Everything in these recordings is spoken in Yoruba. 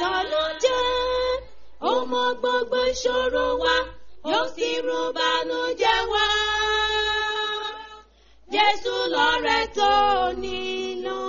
tọ́nú jẹ́ ó mọ gbogbo ìṣòro wa yóò sì rú bànújẹ́ wá. Jésù lọ̀rẹ́ tó nílò.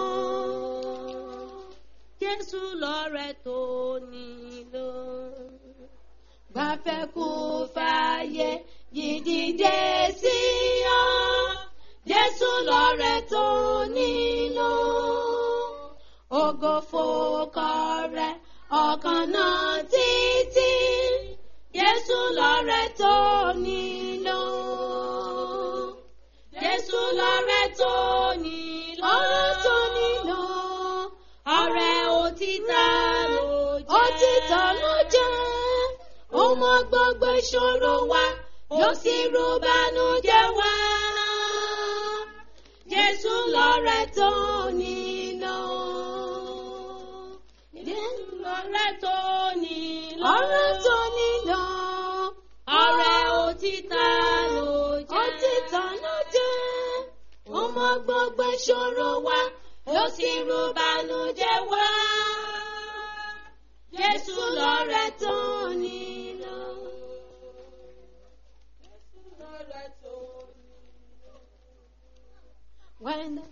Jésù lọ̀rẹ́ tó nílò. Gbàfẹ́ kú fàyè yìí dìde sí ọ. Jésù lọ̀rẹ́ tó nílò. Ògo fòkọ rẹ̀ ọkàn náà títí. Jésù lọ̀rẹ́ tó nílò. Jésù lọ̀rẹ́ tó nílò. Ọ̀rẹ́ tó nílò. Ọ̀rẹ́ òtítọ́ ló jẹ́. Òtítọ́ ló jẹ́. Ó mọ gbogbo ìṣòro wa. Yóò sì rú bànújẹ́ wá. Jésù lọ̀rẹ́ tó nílò. Jésù lọ̀rẹ́ tó nílò. Ọ̀rẹ́ tó nílò. Ọ̀rẹ́ òtítọ́ ló jẹ́. Òtítọ́ ló jẹ́. Ó mọ gbogbo ìṣòro wa. Yóò sì rú bànújẹ́ wá. Jésù lọ̀rẹ́ tó nílò. Jésù lọ̀rẹ́ tó nílò. When the,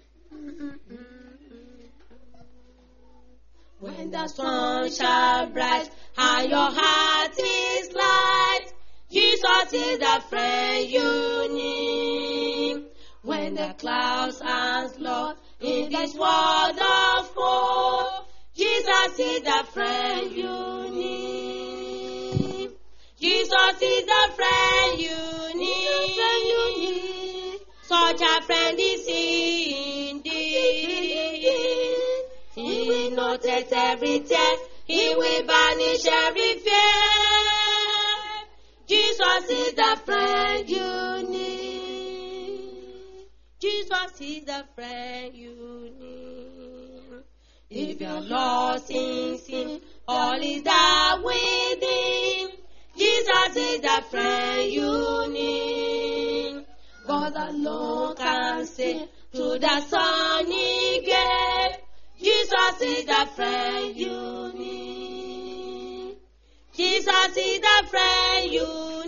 when the sun shall bright and your heart is light, Jesus is the friend you need. When the clouds are slow in this world of woe, Jesus is the friend you need. Jesus is the friend you need. Such a friend is he indeed. He will notice every tear. He will banish every fear. Jesus is the friend you need. Jesus is the friend you need. If you're lost in sin, all is that within. Jesus is the friend you need. God alone can say to the sunny gate, Jesus is the friend you need. Jesus is the friend you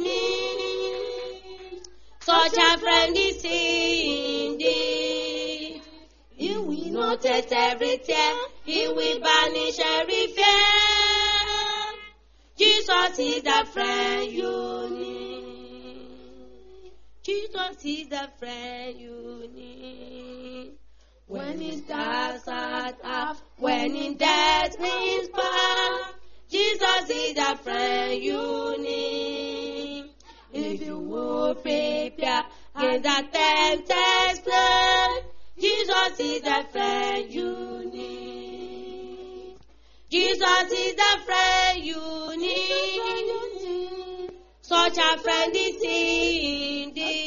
need. Such a friend is he indeed. He will notice every tear. He will banish every fear. Jesus is the friend you need. Jesus is the friend you need. When it's dark at half, when in death means path, Jesus is the friend you need. If you will prepare in the tempter's plan, Jesus is the friend you need. Jesus is the friend you need. Such a friend is he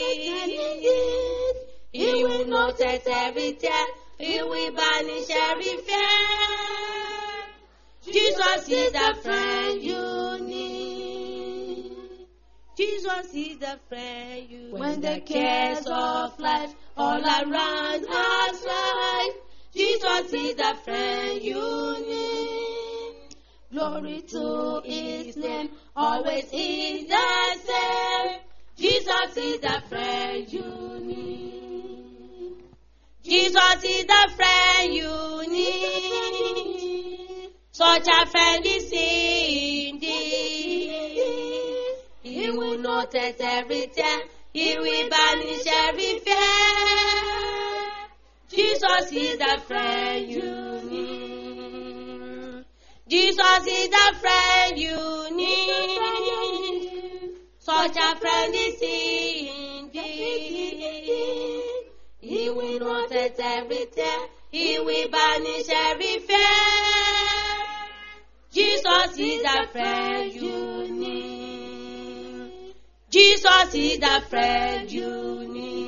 indeed. He will notice every tear. He will banish every fear. Jesus is the friend you need. Jesus is the friend you When the cares of life all around us rise, Jesus is the friend you need. Glory to his name, always is the same. Jesus is the friend you need. Jesus is the friend you need. Such a friend is he indeed. He will notice every tear. He will banish every fear. Jesus is the friend you need. Jesus is the friend you need. Such a friend is he indeed. He will notice every tear. He will banish every fear. Jesus is the friend you need. Jesus is the friend you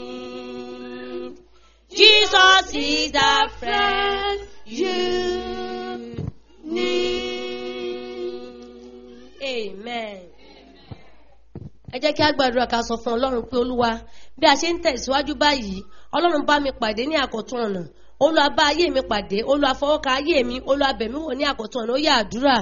need. Jesus is the friend you need. Amen. Ẹ jẹ́ kí a gbàdúrà ká sọ fún Ọlọ́run pé Olúwa bí a ṣe ń tẹ̀síwájú báyìí Ọlọ́run bá mi pàdé ní àkọ́tún ọ̀nà olúwa bá ayé mi pàdé olúwa fọwọ́ ka ayé mi olúwa bẹ̀ mí wò ní àkótán ọ̀nà ó yà àdúrà.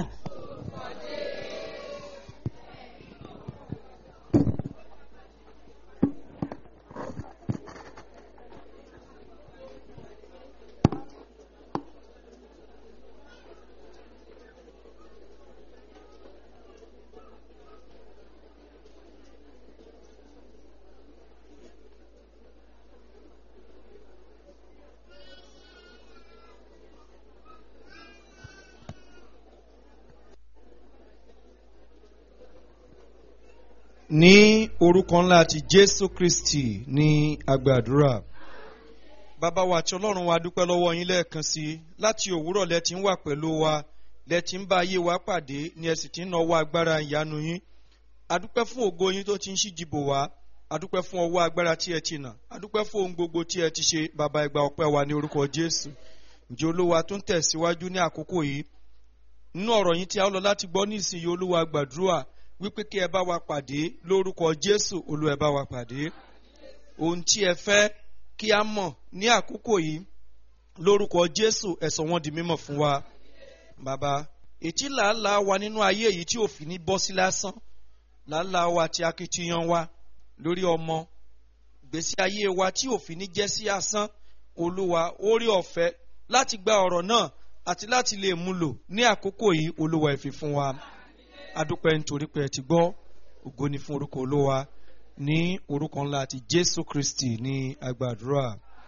ní orúkọ ńlá ti jésù kristi ní agbàdúrà bàbá wa àti ọlọ́run wa dúpẹ́ lọ́wọ́ yín lẹ́ẹ̀kan sí i láti òwúrọ̀ lẹ ti ń wà pẹ̀lú wa lẹ ti ń bá ayé wa pàdé ni ẹ sì ti ń náwó agbára ìyanu yín adúpẹ́ fún ògo yín tó ti ń ṣíjìbò wá adúpẹ́ fún ọwọ́ agbára tí ẹ ti nà adúpẹ́ fún ohun gbogbo tí ẹ ti ṣe bàbá ẹgbà ọpẹ́ wa ní orúkọ jésù ǹjẹ́ olúwa tó ń tẹ̀síwájú ní àkókò yìí nínú ọ̀rọ̀ yín tí a ó lọ láti gbọ́ ní ìsinyìí olúwa gbàdúrà wípé kí ẹ bá wa pàdé lórúkọ jésù olú ẹ bá wa pàdé ohun tí ẹ fẹ́ kí a mọ̀ ní àkókò yìí lórúkọ jésù ẹ sọ wọ́n di mímọ̀ fún wa bàbá ètí làálàá wa nínú ayé yìí tí òfin ní bọ́ sí lásán làálàá wa ti akitiyan wa lórí ọmọ gbèsè ayé wa tí òfin ní jẹ́ sí asán olúwa orí ọ̀fẹ́ láti gba ọ̀rọ̀ náà àti láti lè mú lò ní àkókò yìí olúwa ẹ fi fún wa adúpẹ́ nítorí pé ẹ ti gbọ́ ògo ni fún orúkọ olówa ní orúkọ ńlá àti jésù kristi ní agbàdúrà.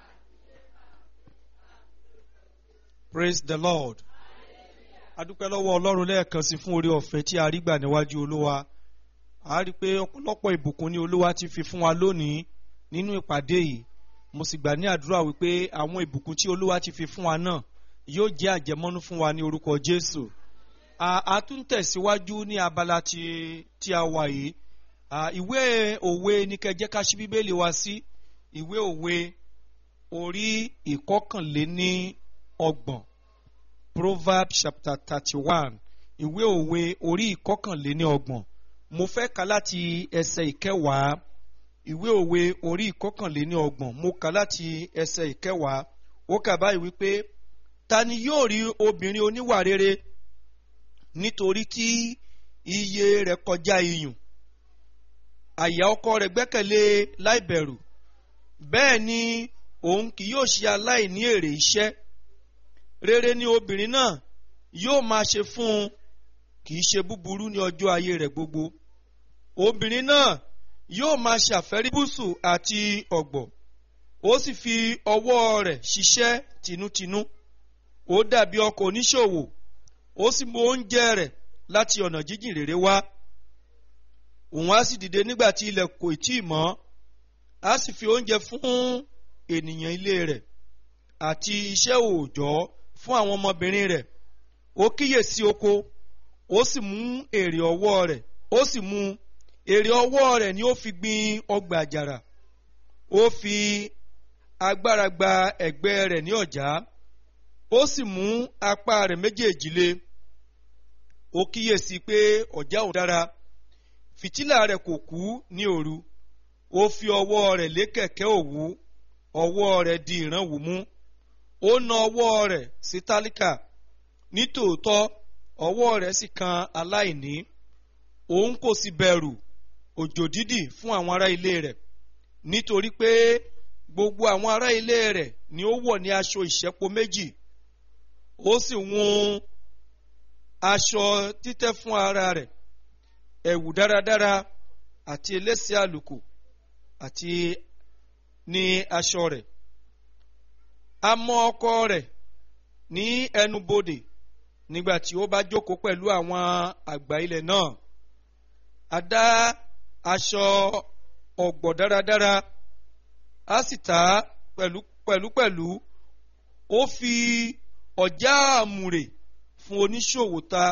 praise the lord adúpẹ́ lọ́wọ́ ọlọ́run lẹ́ẹ̀kan sí fún orí ọ̀fẹ́ tí a rí gbà níwájú olówa a rí i pé ọ̀pọ̀lọpọ̀ ìbùkún ni olúwa ti fi fún wa lónìí nínú ìpàdé yìí mo sì gbà ní àdúrà wípé àwọn ìbùkún tí olúwa ti fi fún wa náà yóò jẹ́ àjẹmọ́nú fún wa ní orúkọ jésù a tún tẹ̀síwájú ní abala tí tí a wà yìí ìwé òwe ní kẹjẹ́ ká ṣí bíbélì wa sí ìwé òwe orí ìkọkànléní ọgbọ̀n proverb chapter thirty one ìwé òwe orí ìkọkànléní ọgbọ̀n mo fẹ́ ka láti ẹsẹ̀ ìkẹwàá ìwé òwe orí ìkọkànléní ọgbọ̀n mo kà láti ẹsẹ̀ ìkẹwàá ó kà báyìí wípé ta ni yóò rí obìnrin oníwà rere nítorí tí iye rẹ̀ kọjá iyùn àyà ọkọ rẹ̀ gbẹ́kẹ̀lé láìbẹ̀rù bẹ́ẹ̀ ni òun kì yóò ṣe aláìní èrè iṣẹ́ rere ni obìnrin náà yóò máa ṣe fún un kì í ṣe búburú ní ọjọ́ ayé rẹ̀ gbogbo obìnrin náà yóò máa ṣàfẹ́rí búsù àti ọ̀gbọ̀ ó sì fi ọwọ́ rẹ̀ ṣiṣẹ́ tinútinú ó dàbí ọkọ̀ oníṣòwò ó sì mú oúnjẹ rẹ̀ láti ọ̀nà jíjìn rere wá òun á sì dìde nígbà tí ilẹ̀ kò tí ì mọ́ á sì fi oúnjẹ fún ènìyàn ilé rẹ̀ àti iṣẹ́ òòjọ́ fún àwọn ọmọbìnrin rẹ̀ ó kíyèsí oko ó sì mú èrè ọwọ́ rẹ̀ ó sì mú èrè ọwọ́ rẹ̀ ni ó fi gbin ọgbà àjàrà ó fi agbára gba ẹ̀gbẹ́ rẹ̀ ní ọ̀já ó sì mú apá rẹ̀ méjèèjì lé ó kíyèsí pé ọ̀já ò dára fìtílà rẹ̀ kò kú ní òru ó fi ọwọ́ rẹ̀ lé kẹ̀kẹ́ òwú ọwọ́ rẹ̀ di ìrànwọ́ mú ó na ọwọ́ rẹ̀ sí tálíkà nítòótọ́ ọwọ́ rẹ̀ sì kan aláìní òun kò sì bẹ̀rù òjò dídì fún àwọn ará ilé rẹ̀ nítorí pé gbogbo àwọn ará ilé rẹ̀ ni ó wọ̀ ní aṣọ ìṣẹ́po méjì ó sì wun aṣọ títẹ́ fún ara rẹ̀ ẹ̀wù dáradára àti elése àlùkò àti ní aṣọ rẹ̀ a mọ ọkọ rẹ̀ ní ẹnubodè nígbà tí ó bá jókòó pẹ̀lú àwọn àgbà ilẹ̀ náà a dá aṣọ ọ̀gbọ̀ dáradára a sì tà á pẹ̀lúpẹ̀lú ó fi ọ̀já àmùrè fún oníṣòwò ta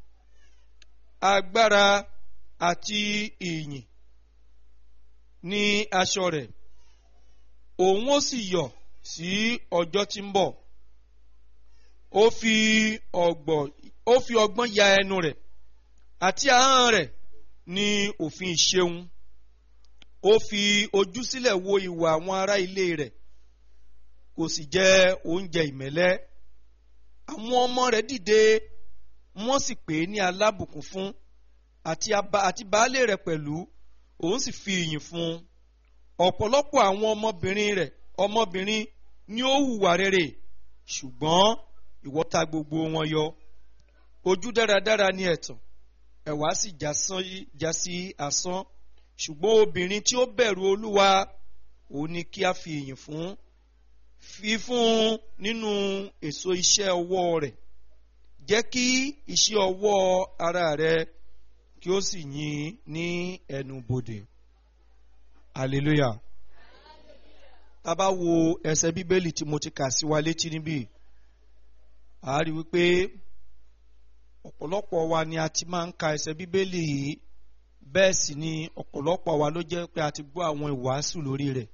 agbára àti ìyìn ní aṣọ rẹ̀ òun ó sì yọ̀ sí ọjọ́ tí ń bọ̀ ó fi ọgbọ̀ ó fi ọgbọ́n ya ẹnu rẹ̀ àti ahọ́n rẹ̀ ní òfin ìṣeun ó fi ojú sílẹ̀ wo ìwà àwọn ará ilé rẹ̀ kò sì jẹ oúnjẹ ìmẹ́lẹ́ àwọn ọmọ rẹ̀ dìde wọ́n sì pè é ní alábùkún fún àti aba àti baálé rẹ̀ pẹ̀lú òun sì fi ìyìn fún un ọ̀pọ̀lọpọ̀ àwọn ọmọbìnrin rẹ̀ ọmọbìnrin ni ó hùwà rere ṣùgbọ́n ìwọ ta gbogbo wọn yọ ojú dáradára ni ẹ̀tàn ẹ̀wá sì já sí asán ṣùgbọ́n obìnrin tí ó bẹ̀rù olúwa òun ni kí a fi ìyìn fún fi fún un nínú èso iṣẹ́ ọwọ́ rẹ̀ jẹ́ kí iṣẹ́ ọwọ́ ara rẹ̀ kí ó sì yìn ní ẹnu bodè hallelujah tá a bá wo ẹsẹ̀ bíbélì tí mo ti kà sí wa létí níbí a rí wípé ọ̀pọ̀lọpọ̀ wa ni a ti máa ń ka ẹsẹ̀ bíbélì yìí bẹ́ẹ̀ sì ni ọ̀pọ̀lọpọ̀ wa ló jẹ́ pé a ti gbọ́ àwọn ìwàásù lórí rẹ̀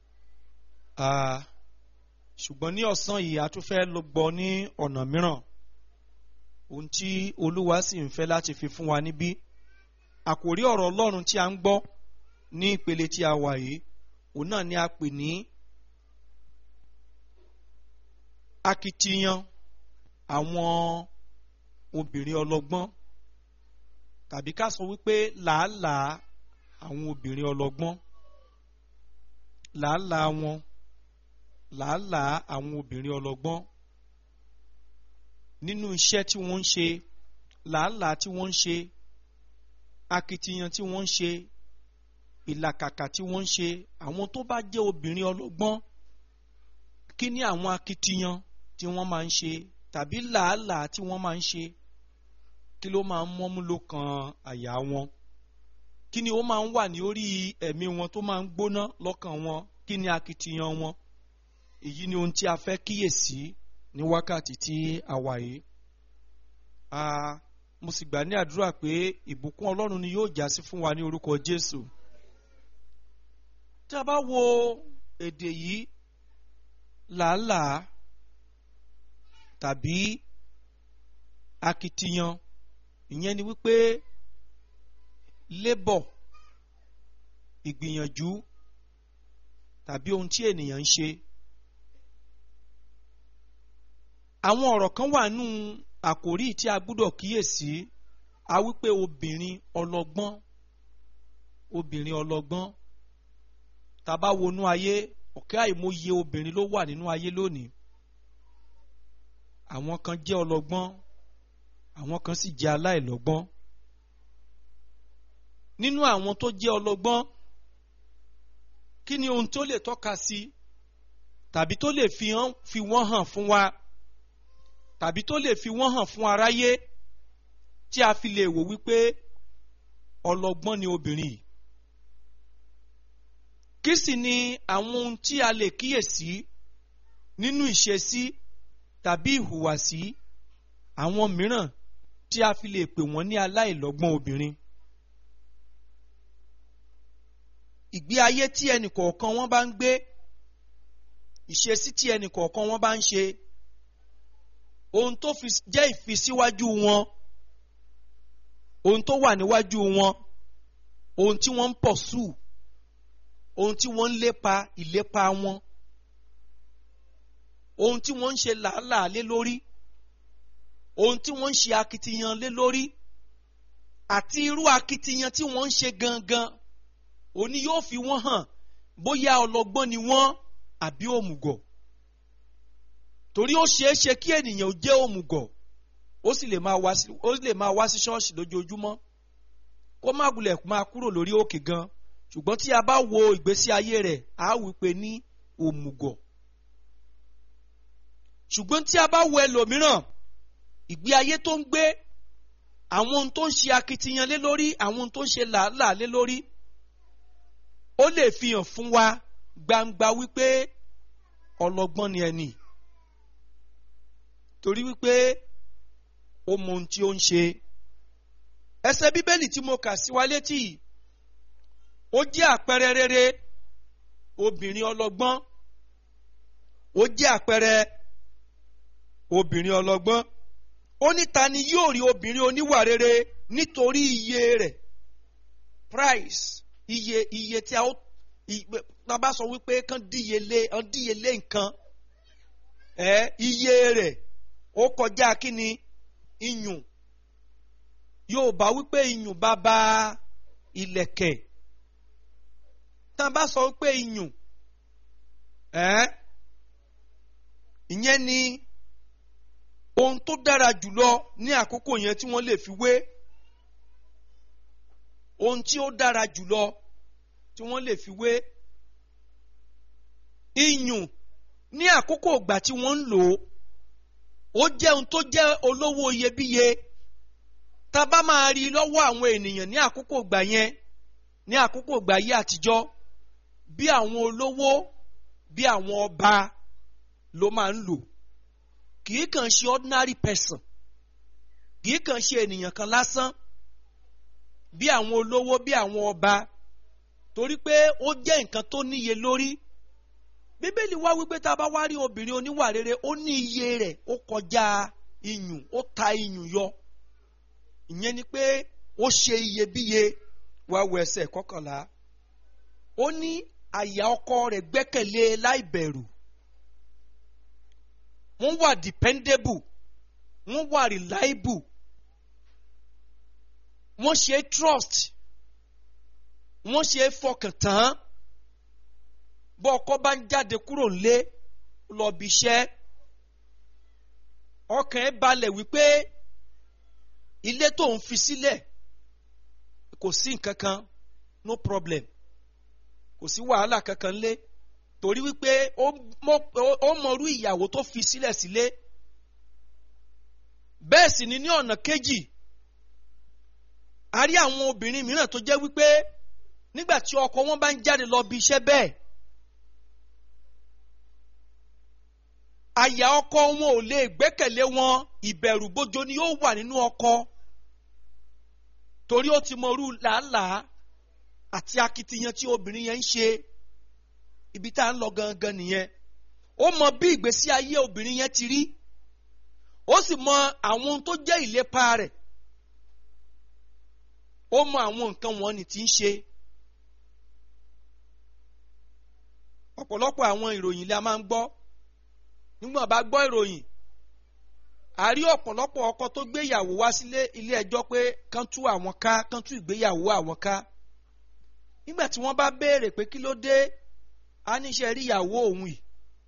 ṣùgbọ́n ní ọ̀sán yìí a tún fẹ́ lọ gbọ́ ní ọ̀nà mìíràn ohun tí olúwa sì ń fẹ́ láti fi fún wa níbí àkòrí ọ̀rọ̀ ọlọ́run tí a ń gbọ́ ní ìpele tí a wà yìí òun náà ni a pè ní akitiyan àwọn obìnrin ọlọ́gbọ́n tàbí ká sọ wípé làálàá àwọn obìnrin ọlọ́gbọ́n làálàá wọn làálàá àwọn obìnrin ọlọ́gbọ́n nínú iṣẹ́ tí wọ́n ń ṣe làálàá tí wọ́n ń ṣe akitiyan tí wọ́n ń ṣe ìlàkàkà tí wọ́n ń ṣe àwọn tó bá jẹ́ obìnrin ọlọ́gbọ́n kí ni àwọn akitiyan tí wọ́n máa ń ṣe tàbí làálàá tí wọ́n máa ń ṣe kí ló máa ń mọ́mú ló kan àyà wọn kí ni ó máa ń wà ní orí ẹ̀mí wọn tó máa ń gbóná lọ́kàn wọn kí ni akitiyan wọn èyí ni ohun tí a fẹ́ kíyèsí ní wákàtí tí a wà yìí mo sì gbà ní àdúrà pé ìbùkún ọlọ́run ni yóò jásí fún wa ní orúkọ Jésù tí a bá wo èdè yìí làálàá tàbí akitiyan ìyẹn ni wípé labour ìgbìyànjú tàbí ohun tí ènìyàn ń ṣe àwọn ọ̀rọ̀ kan wà nù àkòrí tí a gbúdọ̀ kíyèsí a wípé obìnrin ọlọ́gbọ́n obìnrin ọlọ́gbọ́n tá bá wọnú ayé ọ̀kẹ́ àìmọye obìnrin ló wà nínú ayé lónìí àwọn kan jẹ́ ọlọ́gbọ́n àwọn kan sì jẹ́ aláìlọ́gbọ́n nínú àwọn tó jẹ́ ọlọ́gbọ́n kí ni ohun tó lè tọ́ka sí tàbí tó lè fi hàn fi wọ́n hàn fún wa tàbí tó lè fi wọ́n hàn fún aráyé tí a fi lè wò wípé ọlọ́gbọ́n ni obìnrin yìí kí sì ni àwọn ohun tí a lè kíyèsí nínú ìṣesí tàbí ìhùwàsí àwọn mìíràn tí a fi lè pè wọ́n ní aláìlọ́gbọ́n obìnrin. ìgbé ayé tí ẹnì kọ̀ọ̀kan wọn bá ń gbé ìṣesí tí ẹnì kọ̀ọ̀kan wọn bá ń ṣe ohun tó fi jẹ́ ìfisíwájú wọn ohun tó wà níwájú wọn ohun tí wọ́n ń pọ̀ sùn ohun tí wọ́n ń lépa ìlépa wọn ohun tí wọ́n ń ṣe làálàá lé lórí ohun tí wọ́n ń ṣe akitiyan lé lórí àti irú akitiyan tí wọ́n ń ṣe gangan òní yóò fi wọ́n hàn bóyá ọlọ́gbọ́n ni wọ́n àbí òmùgọ̀ torí ó ṣeé ṣe kí ènìyàn ó jẹ́ òmùgọ̀ ó sì lè máa wá sí ó lè máa wá sí ṣọ́ọ̀ṣì lójoojúmọ́ kó má gulẹ̀ máa kúrò lórí òkè gan ṣùgbọ́n tí a bá wo ìgbésí ayé rẹ̀ á wí pé ní òmùgọ̀ ṣùgbọ́n tí a bá wo ẹlòmíràn ìgbé ayé tó ń gbé àwọn ohun tó ń ṣe akitiyan lé lórí àwọn ohun tó ń ṣe làálàá lé lórí ó lè fi hàn fún wa gbangba wípé ọlọ́gbọ́n ni ẹni torí wípé ó mọ ohun tí ó ń ṣe ẹsẹ̀ bíbélì tí mo kà sí wa létí ó jẹ́ àpẹẹrẹ rere obìnrin ọlọ́gbọ́n ó jẹ́ àpẹẹrẹ obìnrin ọlọ́gbọ́n ó ní ta ni yóò rí obìnrin oníwà rere nítorí iye rẹ̀ price iye iye tí a ó tá a bá sọ wípé kán díyelé kán díyelé nǹkan ẹ iye rẹ̀ ó kọjá kíni iyùn Yorùbá wípé iyùn bàbá ìlẹ̀kẹ̀ tá a bá sọ wípé iyùn ẹ ìyẹn ni ohun tó dára jùlọ ní àkókò yẹn tí wọ́n lè fi wé ohun tí ó dára jùlọ tí wọ́n lè fi wé iyùn ní àkókò ìgbà tí wọ́n ń lò ó ó jẹ́ ohun tó jẹ́ olówó iyebíye tá a bá máa rí lọ́wọ́ àwọn ènìyàn ní àkókò ìgbà yẹn ní àkókò ìgbà yìí àtijọ́ bí àwọn olówó bí àwọn ọba ló máa ń lò kì í kàn ṣe ordinary person kì í kàn ṣe ènìyàn kan lásán bí àwọn olówó bí àwọn ọba torí pé ó jẹ́ nǹkan tó níye lórí bíbélì wá wípé tá a bá wá rí obìnrin oníwà rere ó ní iye rẹ̀ ó kọjá iyùn ó ta iyùn yọ ìyẹn ni pé ó ṣe iyebíye wá wo ẹsẹ̀ kọkànlá ó ní àyà ọkọ rẹ̀ gbẹ́kẹ̀lé láì bẹ̀rù wọ́n wà dependable wọ́n wà reliable wọ́n ṣe trust wọ́n ṣe fọkàn tán bọ́ ọkọ bá ń jáde kúrò nílé lọ bí iṣẹ́ ọkàn ẹ̀ balẹ̀ wípé ilé tó ń fi sílẹ̀ kò sí nǹkan kan no problem kò sí wàhálà kankan lé torí wípé ó mọrú ìyàwó tó fi sílẹ̀ sílé bẹ́ẹ̀ sì ni ní ọ̀nà kejì a rí àwọn obìnrin mìíràn tó jẹ́ wípé nígbà tí ọkọ wọn bá ń jáde lọ bí iṣẹ́ bẹ́ẹ̀ àyà ọkọ wọn ò lè gbẹ́kẹ̀lé wọn ìbẹ̀rù bójó ni yóò wà nínú ọkọ torí ó ti mọrú làálàá àti akitiyan tí obìnrin yẹn ń ṣe ibi tá à ń lọ gangan nìyẹn ó mọ bí ìgbésí ayé obìnrin yẹn ti rí ó sì mọ àwọn ohun tó jẹ́ ìlépa rẹ̀ ó mọ àwọn nǹkan wọn ni tí ń ṣe ọ̀pọ̀lọpọ̀ àwọn ìròyìn la máa ń gbọ́ nígbà bá gbọ́ ìròyìn a rí ọ̀pọ̀lọpọ̀ ọkọ tó gbéyàwó wá sílé ilé ẹjọ́ pé kán tú àwọn ká kán tú ìgbéyàwó àwọn ká nígbà tí wọ́n bá béèrè pé kí ló dé a níṣẹ́ rí ìyàwó òun yìí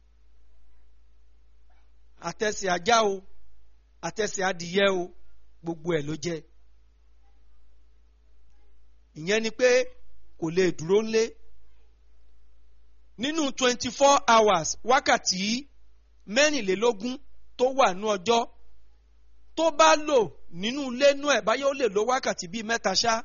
àtẹ̀sẹ̀ ajá o àtẹ̀sẹ̀ adìyẹ o gbogbo ẹ̀ ló jẹ́ ìyẹn ni pé kò lè dúró ńlé nínú twenty four hours wákàtí mẹ́rìnlélógún tó wà ní ọjọ́ tó bá lò nínú ilé nú ẹ̀ báyọ̀ ó lè lo wákàtí bíi mẹ́ta ṣá.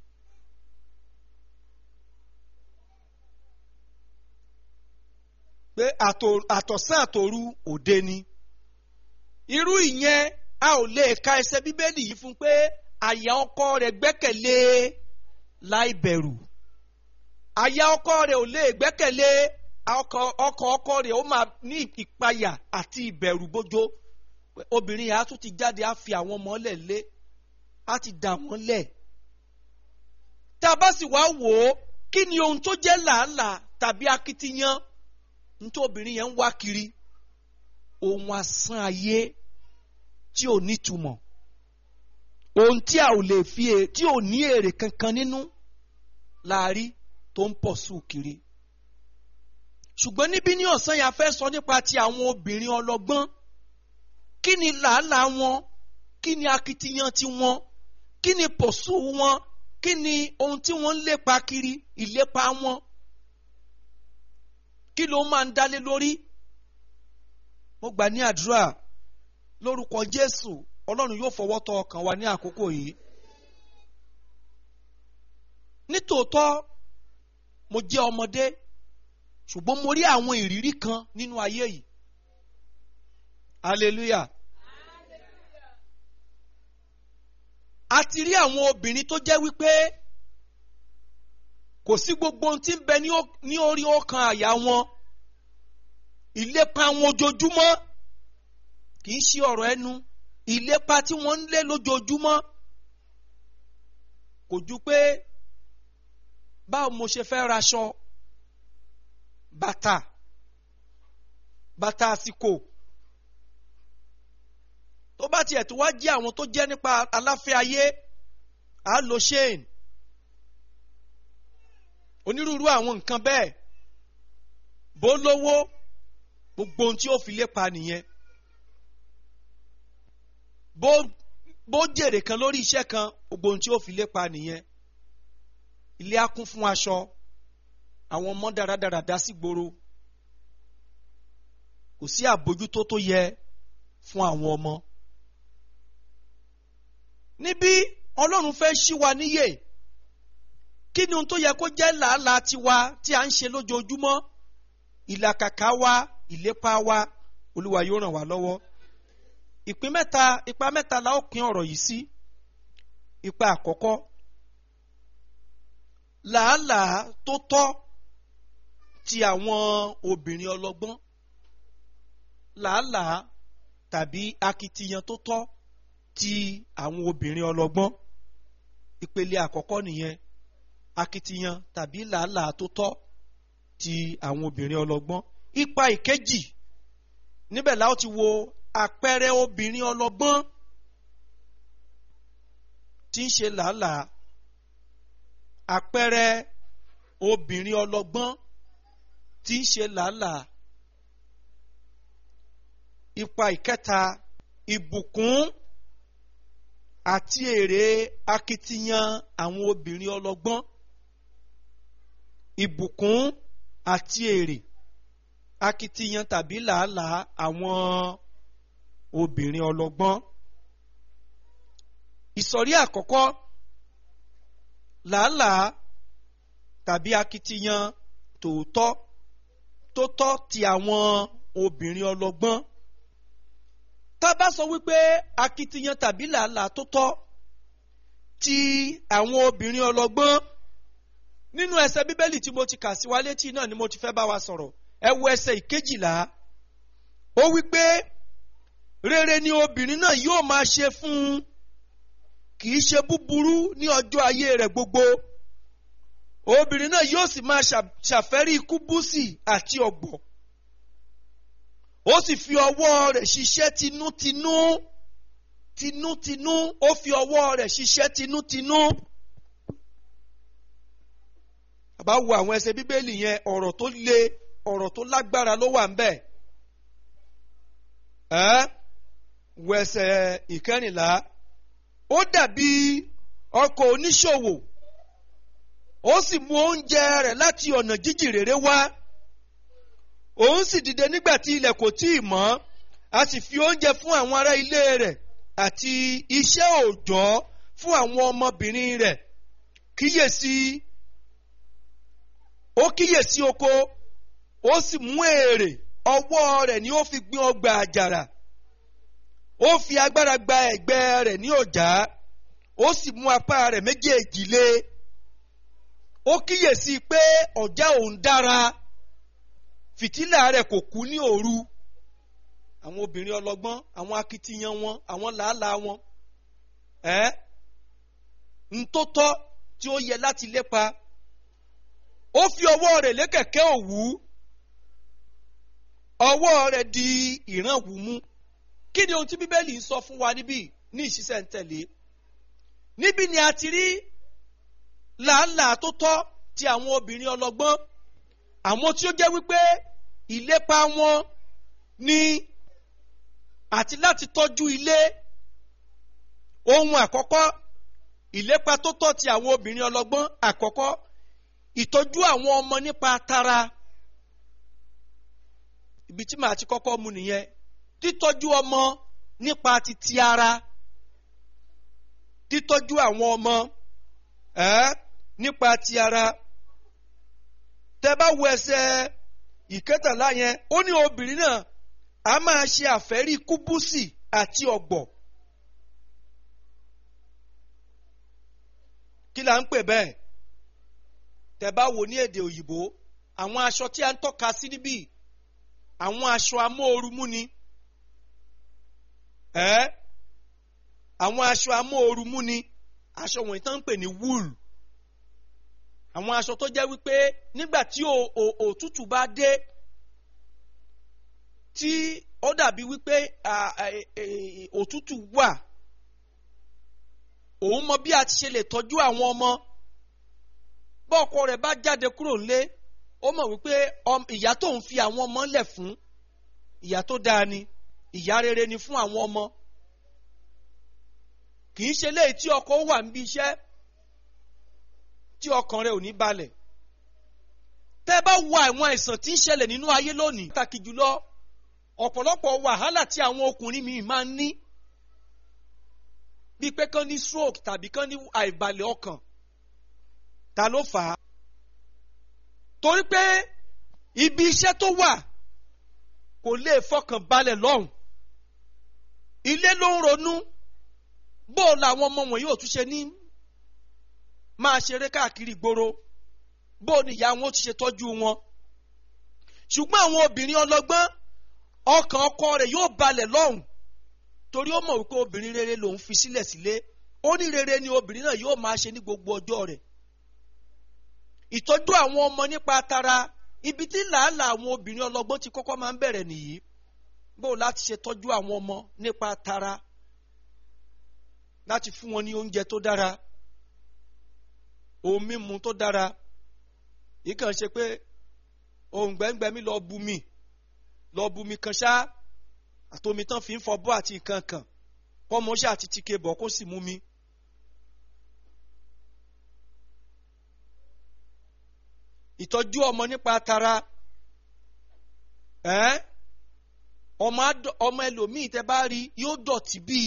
pé àtọ̀sán àtòru òde ni irú ìyẹn a ò lè ka ẹsẹ̀ bíbélì yìí fún pé àyà ọkọ rẹ̀ gbẹ́kẹ̀lé láì bẹ̀rù àyà ọkọ rẹ̀ ò lè gbẹ́kẹ̀lé ọkọ ọkọ ọkọ rẹ̀ ó máa ní ìpayà àti ìbẹ̀rù bójó obìnrin yà á tún ti jáde á fi àwọn ọmọ lẹ̀ lé á ti dà wọ́n lẹ̀ tá a bá sì wá wò ó kí ni ohun tó jẹ́ làálàá tàbí akitiyan nítorí obìnrin yẹn ń wá kiri ohun asán ayé tí ò nítumọ̀ ohun tí a ò lè fi tí ò ní èrè kankan nínú láàrí tó ń pọ̀ sùn kiri ṣùgbọ́n níbí ní ọ̀sán yà fẹ́ sọ nípa ti àwọn obìnrin ọlọ́gbọ́n kí ni làálàá wọn kí ni akitiyan ti wọn kí ni pọ̀sù wọn kí ni ohun tí wọ́n ń lépa kiri ìlépa wọn kí ló máa ń dálé lórí mo gbà ní àdúrà lórúkọ Jésù Ọlọ́run yóò fọwọ́ tọ́ ọkàn wa ní àkókò yìí nítòótọ́ mo jẹ́ ọmọdé ṣùgbọ́n mo rí àwọn ìrírí kan nínú ayé yìí hallelujah a ti rí àwọn obìnrin tó jẹ́ wípé kò sí gbogbo ohun tí ń bẹ ní orí ọkàn àyà wọn ìlépa wọn ojoojúmọ́ kì í ṣe ọ̀rọ̀ ẹnu ìlépa tí wọ́n ń lé lójoojúmọ́ kò ju pé báwo mo ṣe fẹ́ raṣọ bàtà bàtà àsìkò tó bá tiẹ̀ tó wá jẹ́ àwọn tó jẹ́ nípa aláfẹ́ ayé á lo chain onírúurú àwọn nǹkan bẹ́ẹ̀ bó lówó gbogbo ohun tí ó fi lépa nìyẹn bó bó jèrè kan lórí iṣẹ́ kan gbogbo ohun tí ó fi lépa nìyẹn ilé á kún fún aṣọ àwọn ọmọ dáradára dá sí gbòòrò kò sí àbójútó tó yẹ fún àwọn ọmọ níbí ọlọ́run fẹ́ ṣí wa níyè kí ni ohun tó yẹ kó jẹ́ làálàá tiwa tí a ń ṣe lójoojúmọ́ ìlàkàkà wa ìlépa wa olúwa yóò ràn wá lọ́wọ́ ìpín mẹ́ta ipa mẹ́ta la ó pín ọ̀rọ̀ yìí sí ipa àkọ́kọ́ làálàá tó tọ́ ti àwọn obìnrin ọlọ́gbọ́n làálàá tàbí akitiyan tó tọ́ ti àwọn obìnrin ọlọ́gbọ́n ìpele àkọ́kọ́ nìyẹn akitiyan tàbí làálàá tó tọ́ ti àwọn obìnrin ọlọ́gbọ́n ipa ìkejì níbẹ̀ la ó ti wo àpẹẹrẹ obìnrin ọlọ́gbọ́n tí ń ṣe làálàá àpẹẹrẹ obìnrin ọlọ́gbọ́n tí ń ṣe làálàá ipa ìkẹta ìbùkún àti èrè akitiyan àwọn obìnrin ọlọ́gbọ́n ìbùkún àti èrè akitiyan tàbí làálàá àwọn obìnrin ọlọ́gbọ́n ìsọ̀rí àkọ́kọ́ làálàá tàbí akitiyan tòótọ́ tó tọ́ ti àwọn obìnrin ọlọ́gbọ́n tá a bá sọ wípé akitiyan tàbí làálàá tó tọ́ ti àwọn obìnrin ọlọ́gbọ́n nínú ẹsẹ̀ bíbélì tí mo ti kà sí wa létí náà ni mo ti fẹ́ bá wa sọ̀rọ̀ ẹ wo ẹsẹ̀ ìkejìlá ó wípé rere ni obìnrin náà yóò máa ṣe fún un kì í ṣe búburú ní ọjọ́ ayé rẹ̀ gbogbo obìnrin náà yóò sì máa ṣàfẹ́rí kúbúsì àti ọ̀gbọ̀ ó sì fi ọwọ́ rẹ̀ ṣiṣẹ́ tinútinú tinútinú ó fi ọwọ́ rẹ̀ ṣiṣẹ́ tinútinú. àbá wo àwọn ẹsẹ̀ bíbélì yẹn ọ̀rọ̀ tó le ọ̀rọ̀ tó lágbára ló wà ń bẹ̀. ẹ́ wo ẹsẹ̀ ìkẹrìnlá ó dàbí ọkọ̀ oníṣòwò ó sì mú oúnjẹ rẹ̀ láti ọ̀nà jíjìn rere wá òun sì dìde nígbà tí ilẹ̀ kò tí ì mọ́ a sì fi oúnjẹ fún àwọn ará ilé rẹ̀ àti iṣẹ́ òòjọ́ fún àwọn ọmọbìnrin rẹ̀ kíyèsí ó kíyèsí oko ó sì mú èrè ọwọ́ rẹ̀ ni ó fi gbin ọgbà àjàrà ó fi agbára gba ẹ̀gbẹ́ rẹ̀ ní ọ̀já ó sì mú apá rẹ̀ méjèèjì lé ó kíyèsí pé ọ̀já òun dára fìtílà rẹ̀ kò kú ní òru àwọn obìnrin ọlọ́gbọ́n àwọn akitiyan wọn àwọn làálàá wọn ẹ ntótọ́ tí ó yẹ láti lépa ó fi ọwọ́ rẹ̀ lé kẹ̀kẹ́ òwú ọwọ́ rẹ̀ di ìrànwú mú kí ni ohun tí bíbélì ń sọ fún wa níbí ní ìṣiṣẹ́ ń tẹ̀lé níbí ni a ti rí làálàá tó tọ́ ti àwọn obìnrin ọlọ́gbọ́n àwọn tí ó jẹ́ wípé ìlépa wọn ni àti láti tọ́jú ilé ohun àkọ́kọ́ ìlépa tó tọ́ ti àwọn obìnrin ọlọ́gbọ́n àkọ́kọ́ ìtọ́jú àwọn ọmọ nípa tara ibi tí màá ti kọ́kọ́ mu nìyẹn títọ́jú ọmọ nípa titi ara títọ́jú àwọn ọmọ ẹ́ nípa ti ara tẹ bá wo ẹsẹ̀ ìkẹtàlá yẹn ó ní obìnrin náà a máa ṣe àfẹ́rí kúbúsì àti ọ̀gbọ̀ kí la ń pè bẹ́ẹ̀ tẹ bá wo ní èdè òyìnbó àwọn aṣọ tí a ń tọ́ka sí níbí àwọn aṣọ amóorumú ni ẹ àwọn aṣọ amóorumú ni aṣọ wọ̀nyí tán ń pè ní wool àwọn aṣọ tó jẹ́ wípé nígbà tí òtútù bá dé tí ó dàbí wípé à, à, è, è, òtútù wà òun mọ bí a ti ṣe lè tọ́jú àwọn ọmọ bọ́ ọkọ rẹ̀ bá jáde kúrò nílé ó mọ̀ wípé ọm- ìyá tó ń fi àwọn ọmọ lẹ̀ fún ìyá tó dáa ni ìyá rere ni fún àwọn ọmọ kì í ṣe léyìí tí ọkọ wà níbi iṣẹ́ tí ọkàn rẹ̀ ò ní balẹ̀ tẹ́ bá wo àwọn àìsàn tí ń ṣẹlẹ̀ nínú ayé lónìí pàtàkì jùlọ ọ̀pọ̀lọpọ̀ wàhálà tí àwọn ọkùnrin mi máa ń ní bíi pé kán ní stroke tàbí kán ní àìbalẹ̀ ọkàn ta ló fà á torí pé ibi iṣẹ́ tó wà kò lè fọkàn balẹ̀ lọ́hùn ilé ló ń ronú bó o làwọn ọmọ wọ̀nyí ò tún ṣe ní máa ṣeré káàkiri ìgboro bó o ní ìyá wọn ó ti ṣe tọ́jú wọn ṣùgbọ́n àwọn obìnrin ọlọ́gbọ́n ọkàn ọkọ rẹ̀ yóò balẹ̀ lọ́hùn torí ó mọ̀ wípé obìnrin rere lòun fi sílẹ̀ sílé ó ní rere ni obìnrin náà yóò máa ṣe ní gbogbo ọjọ́ rẹ̀ ìtọ́jú àwọn ọmọ nípa tara ibi tí làálàá àwọn obìnrin ọlọ́gbọ́n ti kọ́kọ́ máa ń bẹ̀rẹ̀ nìyí bó o láti ṣe tọ́jú àwọn ọmọ nípa tara láti fún wọn ní oúnjẹ tó dára ohun mímu tó dára yìí kàn ṣe pé ohun gbẹ́ngbẹ́ mi lọ bu mi lọ bu mi kan ṣá àtomi tán fi ń fọbọ́ àti nǹkan kan kọ́mọṣẹ́ àti tike bọ̀ kó sì mú mi. ìtọ́jú ọmọ nípa tara ẹ́ ọmọ adọ- ọmọ ẹlòmíì tẹ bá rí yóò dọ̀tí bíi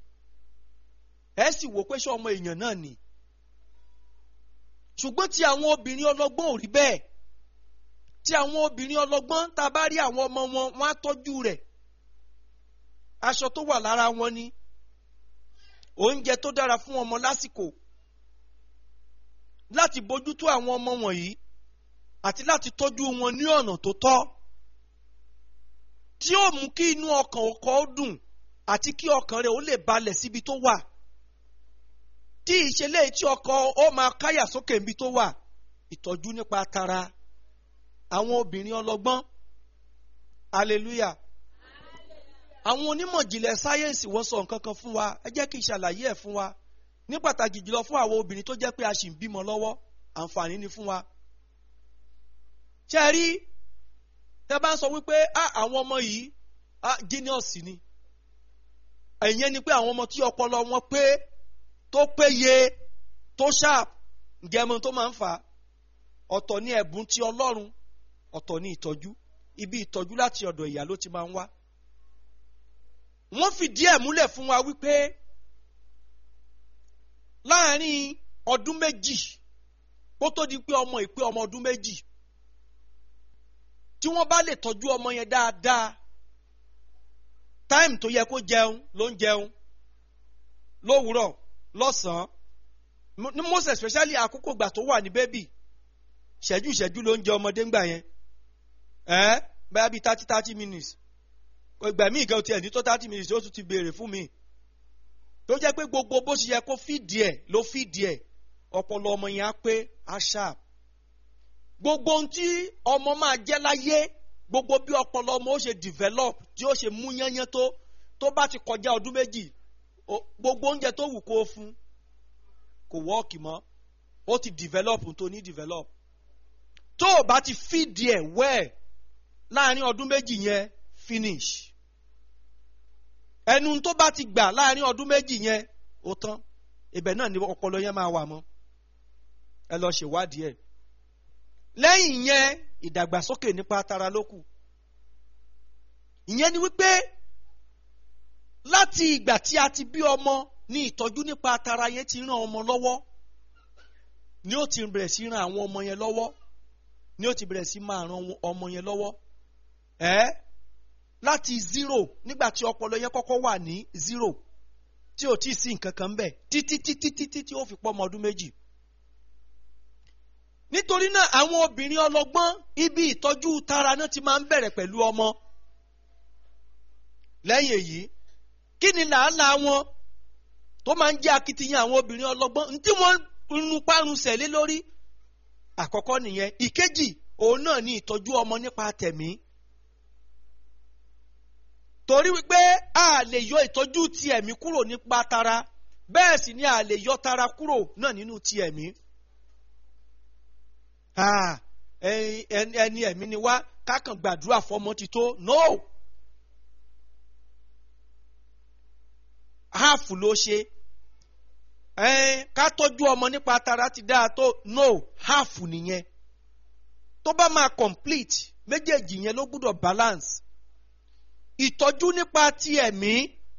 ẹ sì wò pé ṣé ọmọ èèyàn náà ni ṣùgbọ́n tí àwọn obìnrin ọlọ́gbọ́n ò rí bẹ́ẹ̀ tí àwọn obìnrin ọlọ́gbọ́n tá a bá rí àwọn ọmọ wọn wọ́n á tọ́jú rẹ̀ aṣọ tó wà lára wọn ni oúnjẹ tó dára fún ọmọ lásìkò láti bójútó àwọn ọmọ wọ̀nyí àti láti tọ́jú wọn ní ọ̀nà tó tọ́ tí ó mú kí inú ọkàn ọkọ ó dùn àti kí ọkàn rẹ̀ ó lè balẹ̀ síbi tó wà tí ìṣẹ̀lẹ̀ tí ọkọ ó máa káyà sókè níbi tó wà ìtọ́jú nípa tara àwọn obìnrin ọlọ́gbọ́n hallelujah àwọn onímọ̀ ìjìnlẹ̀ sáyẹ́ǹsì wọ́n sọ nǹkan kan fún wa ẹ jẹ́ kí n ṣàlàyé ẹ̀ fún wa ní pàtàkì jùlọ fún àwọn obìnrin tó jẹ́ pé a sì ń bímọ lọ́wọ́ àǹfààní ni fún wa. ṣé ẹ rí tẹ́ bá ń sọ wípé "Ah, àwọn ọmọ yìí ah, genius ni ẹ̀yẹn ni pé àwọn ọmọ tí ọpọlọ wọn pé tó péye tó sharp ǹjẹ́ ẹmọ tó máa ń fà á ọ̀tọ̀ ní ẹ̀bùn ti ọlọ́run ọ̀tọ̀ ní ìtọ́jú ibi ìtọ́jú láti ọ̀dọ̀ ìyá ló ti máa ń wá wọ́n fìdí ẹ̀ múlẹ̀ fún wa wípé láàárín ọdún méjì kó tó di pé ọmọ ìpé ọmọ ọdún méjì tí wọ́n bá lè tọ́jú ọmọ yẹn dáadáa táìmù tó yẹ kó jẹun ló ń jẹun lówùúrọ̀ lọ́sàn-án mo- ní most especially àkókò ìgbà tó wà ní bébì ṣẹ́jú ṣẹ́jú ló ń jẹ ọmọdé ńgbà yẹn ẹ́ báyà bíi thirty thirty minutes ìgbà míì gan tiẹ̀ ní tó thirty minutes ó tún ti béèrè fún mi tó jẹ́ pé gbogbo bó ṣe yẹ kó fìdí ẹ̀ ló fìdí ẹ̀ ọpọlọ ọmọ yẹn á pé á sharp gbogbo ohun tí ọmọ máa jẹ́ láyé gbogbo bí ọpọlọ ọmọ ó ṣe develop tí ó ṣe mú yányán tó tó bá ti kọjá ọdún méjì o- gbogbo oúnjẹ tó wù kó o fún kò wọ́ọ̀kì mọ́ ó ti develop tó ní develop tó o bá ti fìdí ẹ̀ well láàrin ọdún méjì yẹn finish ẹnu tó bá ti gbà láàrin ọdún méjì yẹn ó tán ibẹ̀ náà ni ọpọlọ yẹn máa wà mọ́ ẹ lọ ṣèwádìí ẹ̀ lẹ́yìn yẹn ìdàgbàsókè nípa tara ló kù ìyẹn ni wípé láti ìgbà tí a ti bí ọmọ ní ìtọ́jú nípa tara yẹn ti ràn ọmọ lọ́wọ́ ni ó ti bẹ̀rẹ̀ sí ran àwọn ọmọ yẹn lọ́wọ́ ni ó ti bẹ̀rẹ̀ sí máa ran ọmọ yẹn lọ́wọ́ ẹ́ láti zero nígbà tí ọpọlọ yẹn kọ́kọ́ wà ní zero tí ò tí ì sí nǹkan kan bẹ́ẹ̀ títí títí títí tí ó fi pọ́ ọmọ ọdún méjì. nítorí náà àwọn obìnrin ọlọ́gbọ́n ibi ìtọ́jú tara náà ti máa ń bẹ̀rẹ̀ pẹ̀lú ọmọ. lẹ́yìn èyí kí ni làálàá wọn tó máa ń jẹ́ akitiyan àwọn obìnrin ọlọ́gbọ́n ntí wọ́n ń parun sẹ̀lé lórí àkọ́kọ́ nìyẹn ìkejì òun náà ni ìtọ́jú ọmọ nípa tẹ̀mí torí wípé a lè yọ ìtọ́jú ti ẹ̀mí kúrò nípa tara bẹ́ẹ̀ sì ni a lè yọ tara kúrò náà nínú ti ẹ̀mí. Ah, ẹni ẹni- ẹni ẹ̀mí ni wá kákan gbàdúrà fọmọ ti tó no half ló ṣe ẹn ká tọ́jú ọmọ nípa tara ti dáa tó no half nìyẹn tó bá máa complete méjèèjì yẹn ló gbúdọ̀ balance ìtọ́jú nípa ti ẹ̀mí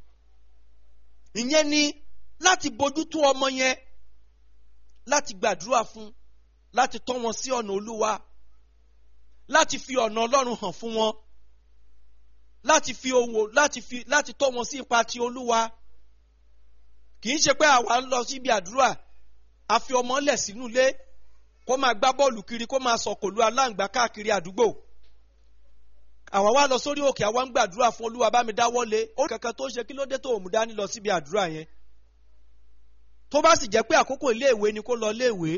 ìyẹn ni láti bójútó ọmọ yẹn láti gbàdúrà fún láti tọ́ wọn sí ọ̀nà olúwa láti fi ọ̀nà ọlọ́run hàn fún wọn láti fi owó láti fi láti tọ́ wọn sí ipa ti olúwa kì í ṣe pé àwa ń lọ síbi àdúrà a fi ọmọ lẹ̀ sínú ilé kó máa gbá bọ́ọ̀lù kiri kó máa sọ̀kòlù aláǹgbá káàkiri àdúgbò àwa wá lọ sórí òkè àwa ń gbàdúrà fún olúwa bá mi dáwọ́ lé ó kankan tó ń ṣe kí ló dé tó òun dání lọ síbi àdúrà yẹn tó bá sì jẹ́ pé àkókò iléèwé ni kó lọ iléèwé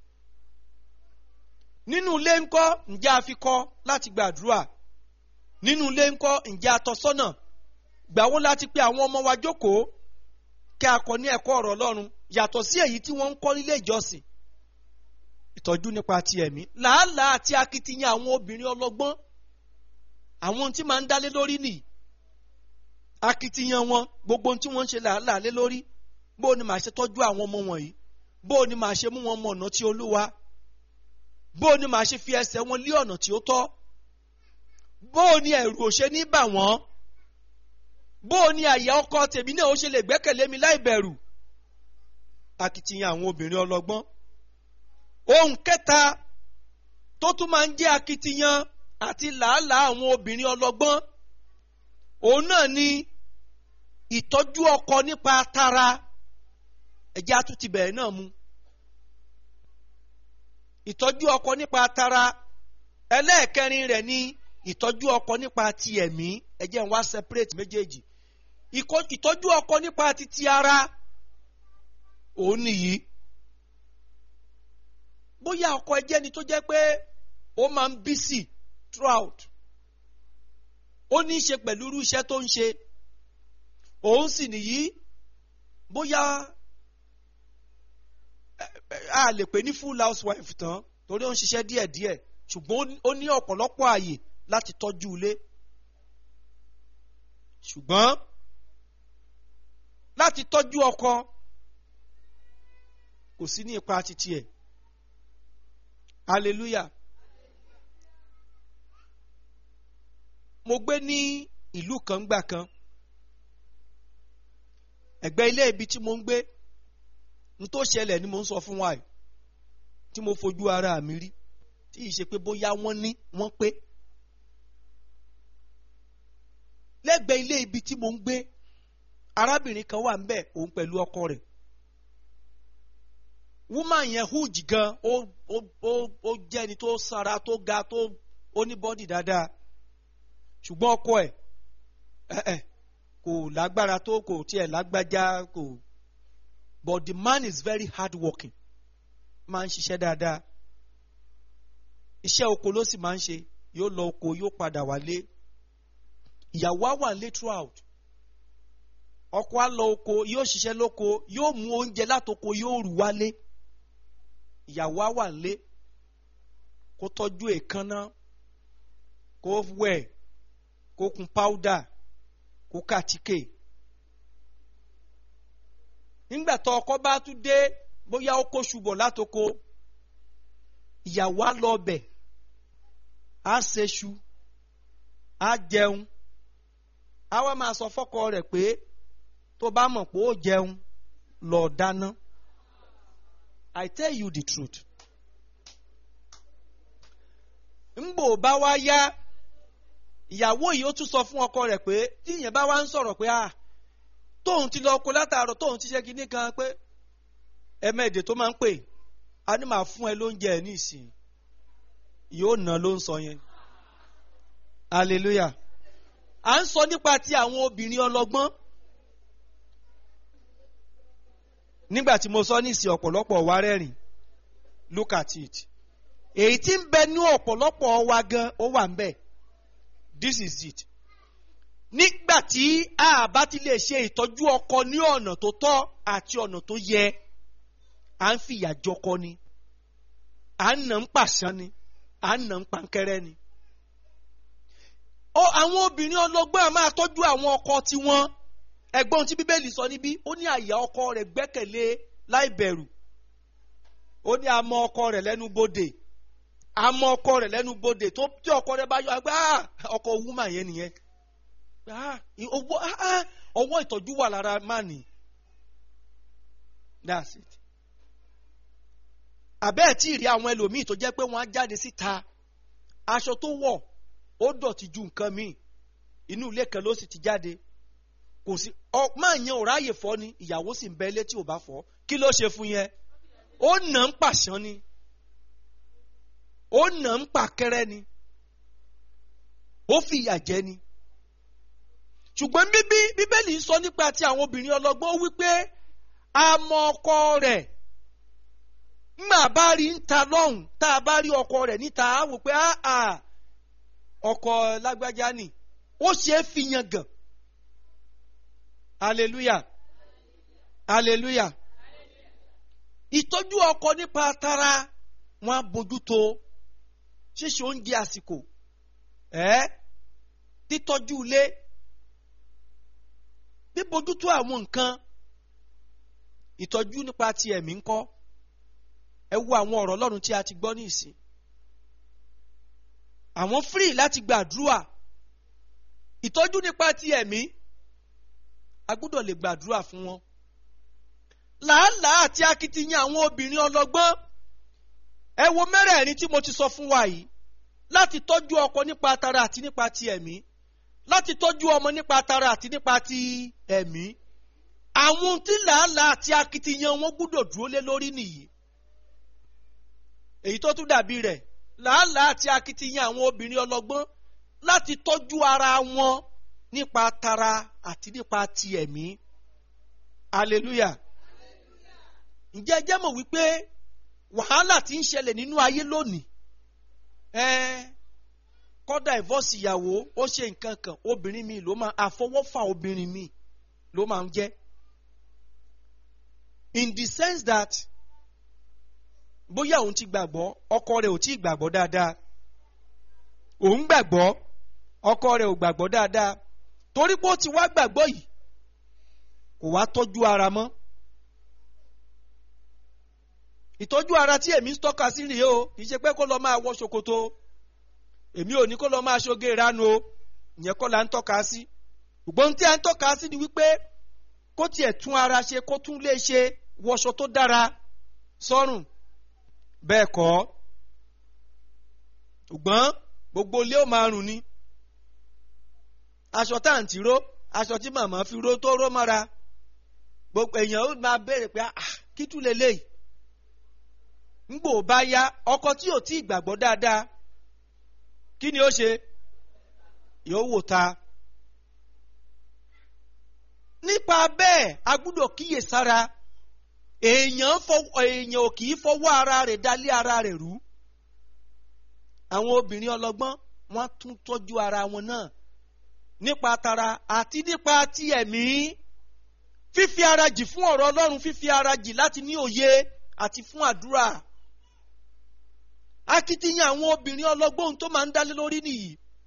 nínú ilé ńkọ́ ǹjẹ́ a fi kọ́ láti gbàdúrà nínú ilé ńkọ́ ǹjẹ́ a tọ́ sọ́nà gbàwó láti pé àwọn ọmọ wa jókòó kí a kọ́ ní ẹ̀kọ́ ọ̀rọ̀ Ọlọ́run yàtọ̀ sí èyí tí wọ́n ń kọ́ nílé ìjọsìn ìtọ́jú nípa ti ẹ̀mí làálàá àti akitiyan àwọn obìnrin ọlọ́gbọ́n àwọn ohun tí máa ń dálé lórí nìyí akitiyan wọn gbogbo ohun tí wọ́n ń ṣe làálàá lé lórí bó o ní màá ṣe tọ́jú àwọn ọmọ wọ̀nyí bó o ní màá ṣe mú wọn mọ ọ̀nà tí Olúwa bó o ní màá ṣe fi ẹsẹ̀ wọn lé ọ̀nà tí ó tọ́ bó o ní ẹ̀rù ò ṣe ní bà wọ́n bó o ní àyà ọkọ tèmi náà ó ṣe lè gbẹ́kẹ̀lé mi láì bẹ̀rù akitiyan àwọn obìnrin ọlọ́gbọ́n ohun kẹta tó tún máa ń jẹ́ akitiyan àti làálàá àwọn obìnrin ọlọ́gbọ́n òun náà ni ìtọ́jú ọkọ nípa tara ẹ̀jẹ̀ àtúntì bẹ̀rẹ̀ náà mu ìtọ́jú ọkọ nípa tara ẹlẹ́ẹ̀kẹrin rẹ̀ ni ìtọ́jú ọkọ nípa ti ẹ̀mí ẹ̀jẹ̀ ń wá separate méjèèjì Ìkọ́- ìtọ́jú ọkọ nípa ti ti ara òun nìyí bóyá ọkọ ẹjẹ́ ni tó jẹ́ pé ó máa ń busy throughout ó ní í ṣe pẹ̀lú irú iṣẹ́ tó ń ṣe òun sì nìyí bóyá a lè pè ní full housewife tán torí ó ń ṣiṣẹ́ díẹ̀díẹ̀ ṣùgbọ́n ó ní ọ̀pọ̀lọpọ̀ ààyè láti tọ́jú ilé ṣùgbọ́n láti tọ́jú ọkọ kò sí ní ipa titi ẹ̀ hallelujah mo gbé ní ìlú kan gbà kan ẹ̀gbẹ́ ilé ibi tí mo ń gbé n tó ṣẹlẹ̀ ni mo ń sọ fún wa yìí tí mo fojú ara mi rí tí ì ṣe pé bóyá wọ́n ní wọ́n pé lẹ́gbẹ̀ẹ́ ilé ibi tí mo ń gbé arábìnrin kan wà ńbẹ̀ òun pẹ̀lú ọkọ rẹ̀ woman yẹn huge gan ó ó ó ó jẹ́ ẹni tó sanra tó ga tó ó ní bọ́dì dáadáa ṣùgbọ́n ọkọ ẹ̀ ẹ̀ ẹ̀ kò lágbára tó kò tiẹ̀ lágbájá kò but the man is very hard working máa ń ṣiṣẹ́ dáadáa iṣẹ́ oko ló sì máa ń ṣe yóò lọ oko yóò padà wálé ìyàwó á wà nílé throughout ọkọ á lọ oko yóò ṣiṣẹ́ lóko yóò mú oúnjẹ látoko yóò rù wálé ìyàwó á wà nílé kó tọ́jú èékánná kó wẹ̀ kó kun powder kó kàtíkè nígbà tó ọkọ bá tún dé bóyá ó kó ṣubọ̀ látoko ìyàwó á lọ bẹ̀ á ṣeṣu á jẹun á wá máa sọ fọ́kọ rẹ̀ pé tó bá mọ̀ pé ó jẹun lọ dáná I tell you the truth ńgbò bá wá yá ìyàwó yìí ó tún sọ fún ọkọ rẹ̀ pé tí ìyẹn bá wá ń sọ̀rọ̀ pé ah tóun ti lọ oko látàárọ̀ tóun ti ṣe kinní kan pé ẹ̀mẹ́ẹ̀dẹ̀ tó máa ń pè á ní màá fún ẹ lóúnjẹ ẹ ní ìsìn yóò ná ló ń sọ yẹn hallelujah à ń sọ nípa ti àwọn obìnrin ọlọ́gbọ́n nígbà tí mo sọ ní ìsìn ọ̀pọ̀lọpọ̀ wa rẹ́rìn look at it èyí tí ń bẹ ní ọ̀pọ̀lọpọ̀ wa gan ó wà ń bẹ̀ this is it nígbà tí a bá ti lè ṣe ìtọ́jú ọkọ ní ọ̀nà tó tọ́ àti ọ̀nà tó yẹ à ń fìyà jọkọ ni à ń nà ń pàṣán ni à ń nà ń pankẹ́rẹ́ ni. ó àwọn obìnrin ọlọ́gbọ́n a máa tọ́jú àwọn ọkọ tiwọn ẹ̀gbọ́n tí bíbélì sọ níbí ó ní àyà ọkọ rẹ̀ gbẹ́kẹ̀lé láì bẹ̀rù ó ní àmọ́ ọkọ rẹ̀ lẹ́nu bodè àmọ́ ọkọ rẹ̀ lẹ́nu bodè tó tí ọkọ rẹ̀ bá yọ àgbà ọkọ wúmà yẹn nìyẹn ọwọ́ ìtọ́jú wà lára mánì that's it àbẹ́ẹ̀ tí ì rí àwọn ẹlòmíì tó jẹ́ pé wọ́n á jáde síta aṣọ tó wọ̀ ó dọ̀tí ju nǹkan míì inú ilé kan ló sì ti jáde kò sí ọ máa yan ò ráàyè fọ́ ni ìyàwó sì ń bẹ ilé tí ò bá fọ́ kí ló ṣe fún yẹn ó nà ń pàṣán ni ó nà ń pàkẹ́rẹ́ ni ó fìyà jẹ ni ṣùgbọ́n bíbí bíbélì sọ nípa ti àwọn obìnrin ọlọ́gbọ́n ó wí pé àmọ́ ọkọ rẹ̀ ńgbà bá rí ń ta lọ́hùn tá a bá rí ọkọ rẹ̀ níta á wò pé ọkọ lágbájá ni ó ṣe é fi yan gàn hallelujah hallelujah ìtọ́jú ọkọ nípa tara wọn á bójútó ṣíṣe oúnjẹ àsìkò ẹ́ títọ́jú ilé bíbójútó àwọn nǹkan ìtọ́jú nípa ti ẹ̀mí ńkọ́ ẹ wo àwọn ọ̀rọ̀ ọlọ́run tí a ti gbọ́ ní ìsìn àwọn free láti gbàdúrà ìtọ́jú nípa ti ẹ̀mí a gbọ́dọ̀ lè gbàdúrà fún wọn làálàá àti akitiyan àwọn obìnrin ọlọ́gbọ́n ẹ wo mẹ́rẹ̀ẹ̀rin tí mo ti sọ fún wa yìí láti tọ́jú ọkọ nípa tara àti nípa ti ẹ̀mí láti tọ́jú ọmọ nípa tara àti nípa ti ẹ̀mí àwọn tí làálàá àti akitiyan wọn gbọ́dọ̀ dúró lé lórí nìyí èyí tó tún dàbí rẹ̀ làálàá àti akitiyan àwọn obìnrin ọlọ́gbọ́n láti tọ́jú ara wọn nípa tara àti nípa ti ẹ̀mí hallelujah ǹjẹ́ ẹ jẹ́ mọ̀ wípé wàhálà tí ń ṣẹlẹ̀ nínú ayé lónìí ẹ́ẹ́ kọ́dà ìvọ́sì ìyàwó ó ṣe nǹkan kan obìnrin mi ló máa àfọwọ́fà obìnrin mi ló máa ń jẹ́ in the sense that bóyá òun ti gbàgbọ́ ọkọ rẹ̀ ò tí ì gbàgbọ́ dáadáa òun gbàgbọ́ ọkọ rẹ̀ ò gbàgbọ́ dáadáa torí pé ó ti wá gbàgbọ́ yìí kò wá tọ́jú ara mọ́ ìtọ́jú ara tí èmi ń tọ́ka sí rèé o kì í ṣe pé kó lọ máa wọ ṣòkòtò èmi ò ní kó lọ máa ṣoge ìranu o ìyẹn kọ́ la ń tọ́ka sí ṣùgbọ́n tí a ń tọ́ka sí ni wípé kó tiẹ̀ tún ara ṣe kó tún lè ṣe wọṣọ tó dára sọ́rùn bẹ́ẹ̀ kọ́ ṣùgbọ́n gbogbo ilé ó máa rùn ni aṣọ tá à ń tìró aṣọ tí màmá fi ró tó ró mọ́ra gbogbo èèyàn ó máa béèrè pé ah kí tún lè léyìí ńgbò bá yá ọkọ tí ò tí ì gbàgbọ́ dáadáa kí ni ó ṣe yóò wò ta nípa bẹ́ẹ̀ a gbúdọ̀ kíyè sára èèyàn èèyàn ò kì í fọwọ́ ara rẹ̀ dálé ara rẹ̀ rú àwọn obìnrin ọlọ́gbọ́n wọ́n tún tọ́jú ara wọn náà nípa tara àti nípa ti ẹ̀mí fífi ara jì fún ọ̀rọ̀ Ọlọ́run fífi ara jì láti ní òye àti fún àdúrà akitiyan àwọn obìnrin ọlọ́gbọ́n tó máa ń dálé lórí nìyí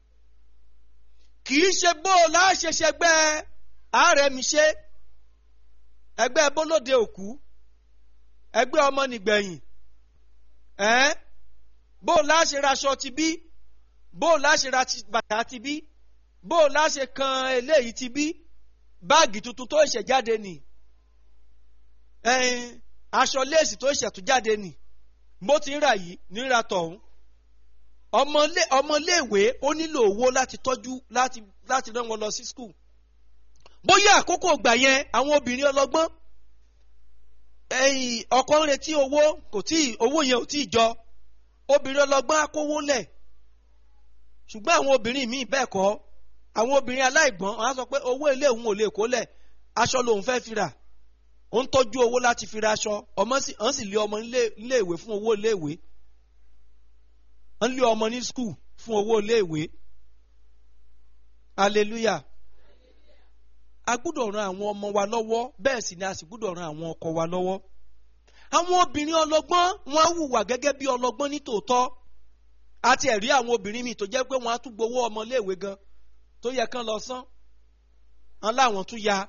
kì í ṣe bó o láṣẹṣẹ gbẹ́ ààrẹ mi ṣe ẹgbẹ́ bólóde òkú ẹgbẹ́ ọmọ nìgbẹ̀yìn ẹ́n bó o láṣẹ raṣọ ti bí bó o láṣẹ ra bàtà ti bí bó o láṣẹ kan eléyìí ti bí báàgì tuntun tó ṣẹ̀ jáde nì ẹ̀ẹ́n aṣọ léèsì tó ṣẹ̀ tún jáde nì bó ti ń rà yìí níra tọ̀hún ọmọléèwé ó nílò owó láti tọ́jú láti láti rán wọn lọ sí skul bóyá àkókò gbà yẹn àwọn obìnrin ọlọ́gbọ́n ẹ̀yìn ọkọ ń retí owó kò tí owó yẹn ò tí ì jọ obìnrin ọlọ́gbọ́n á kówó lẹ̀ ṣùgbọ́n àwọn obìnrin míì bẹ́ẹ̀ kọ́ àwọn obìnrin aláìgbọ́n wọn á sọ pé owó ilé òun ò lè kó lẹ̀ aṣọ lòun fẹ́ fi rà ó ń tọ́jú owó láti fi ra aṣọ ọmọ sì ń sì lé ọmọ nílé ìwé fún owó ilé ìwé ń lé ọmọ ní skul fún owó ilé ìwé hallelujah a gbúdọ̀ ran àwọn ọmọ wa lọ́wọ́ bẹ́ẹ̀ sì ni a sì gbúdọ̀ ran àwọn ọkọ wa lọ́wọ́ àwọn obìnrin ọlọ́gbọ́n wọn á hùwà gẹ́gẹ́ bí ọlọ́gbọ́n ní tòótọ́ àti ẹ̀rí àwọn obìnrin mi tó jẹ́ pé wọ́n á tún gbowó ọmọléèwé gan tó yẹ kán lọ san án láwọn tún ya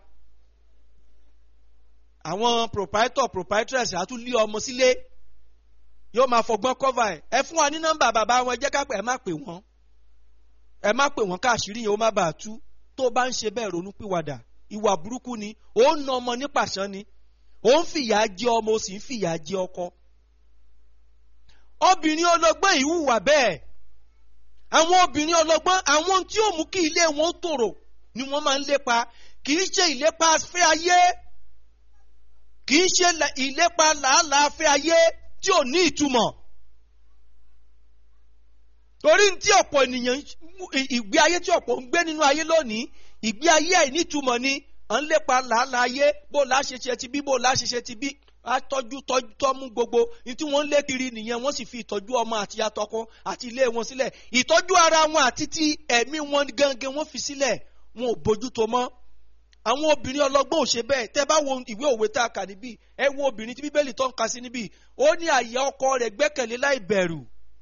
àwọn proprietor proprietress á tún lé ọmọ sílé yóò máa fọgbọ́n cover ẹ̀ ẹ fún wa ní nọ́mbà bàbá wọn ẹ jẹ́ ká pẹ́ ẹ má pè wọ́n ẹ má pè wọ́n káàṣírí yẹn ó má bàa tú tó bá ń ṣe bẹ́ẹ̀ ronú pìwàdà ìwà burúkú ni ó ń na ọmọ ní pàṣán ni ó ń fìyà jẹ ọmọ ó sì ń fìyà jẹ ọkọ obìnrin ọlọ́gbọ́n yìí hùwà bẹ́ẹ̀ àwọn obìnrin ọlọ́gbọ́n àwọn tí ó mú kí ilé wọn tòrò ni wọ́n máa ń lépa kì í ṣe ìlépa fẹ́ ayé kì í ṣe ìlépa làálàá fẹ́ ayé tí ò ní ìtumọ̀ torí tí ọ̀pọ̀ ènìyàn ìgbé ayé tí ọ̀pọ̀ ń gbé nínú ayé lónìí ìgbé ayé àìnítumọ̀ ni à ń lépa làálàá ayé bó la ṣe ṣe ti bí bó la ṣe ṣe ti bí atọ́jú tọ́mú gbogbo ní tí wọ́n ń lé kiri nìyẹn wọ́n sì fi ìtọ́jú ọmọ àti atọ́kọ àti ilé wọn sílẹ̀ ìtọ́jú ara wọn àti ti ẹ̀mí wọn gangan wọ́n fi sílẹ̀ wọn ò bójútó mọ́ àwọn obìnrin ọlọ́gbọ́n ò ṣe bẹ́ẹ̀ tẹ́ bá wo ìwé òwe tá a kà níbí ẹ wo obìnrin tí bíbélì tó ń ka sí níbí ó ní àyà ọkọ rẹ̀ gbẹ́kẹ̀lé láì bẹ̀rù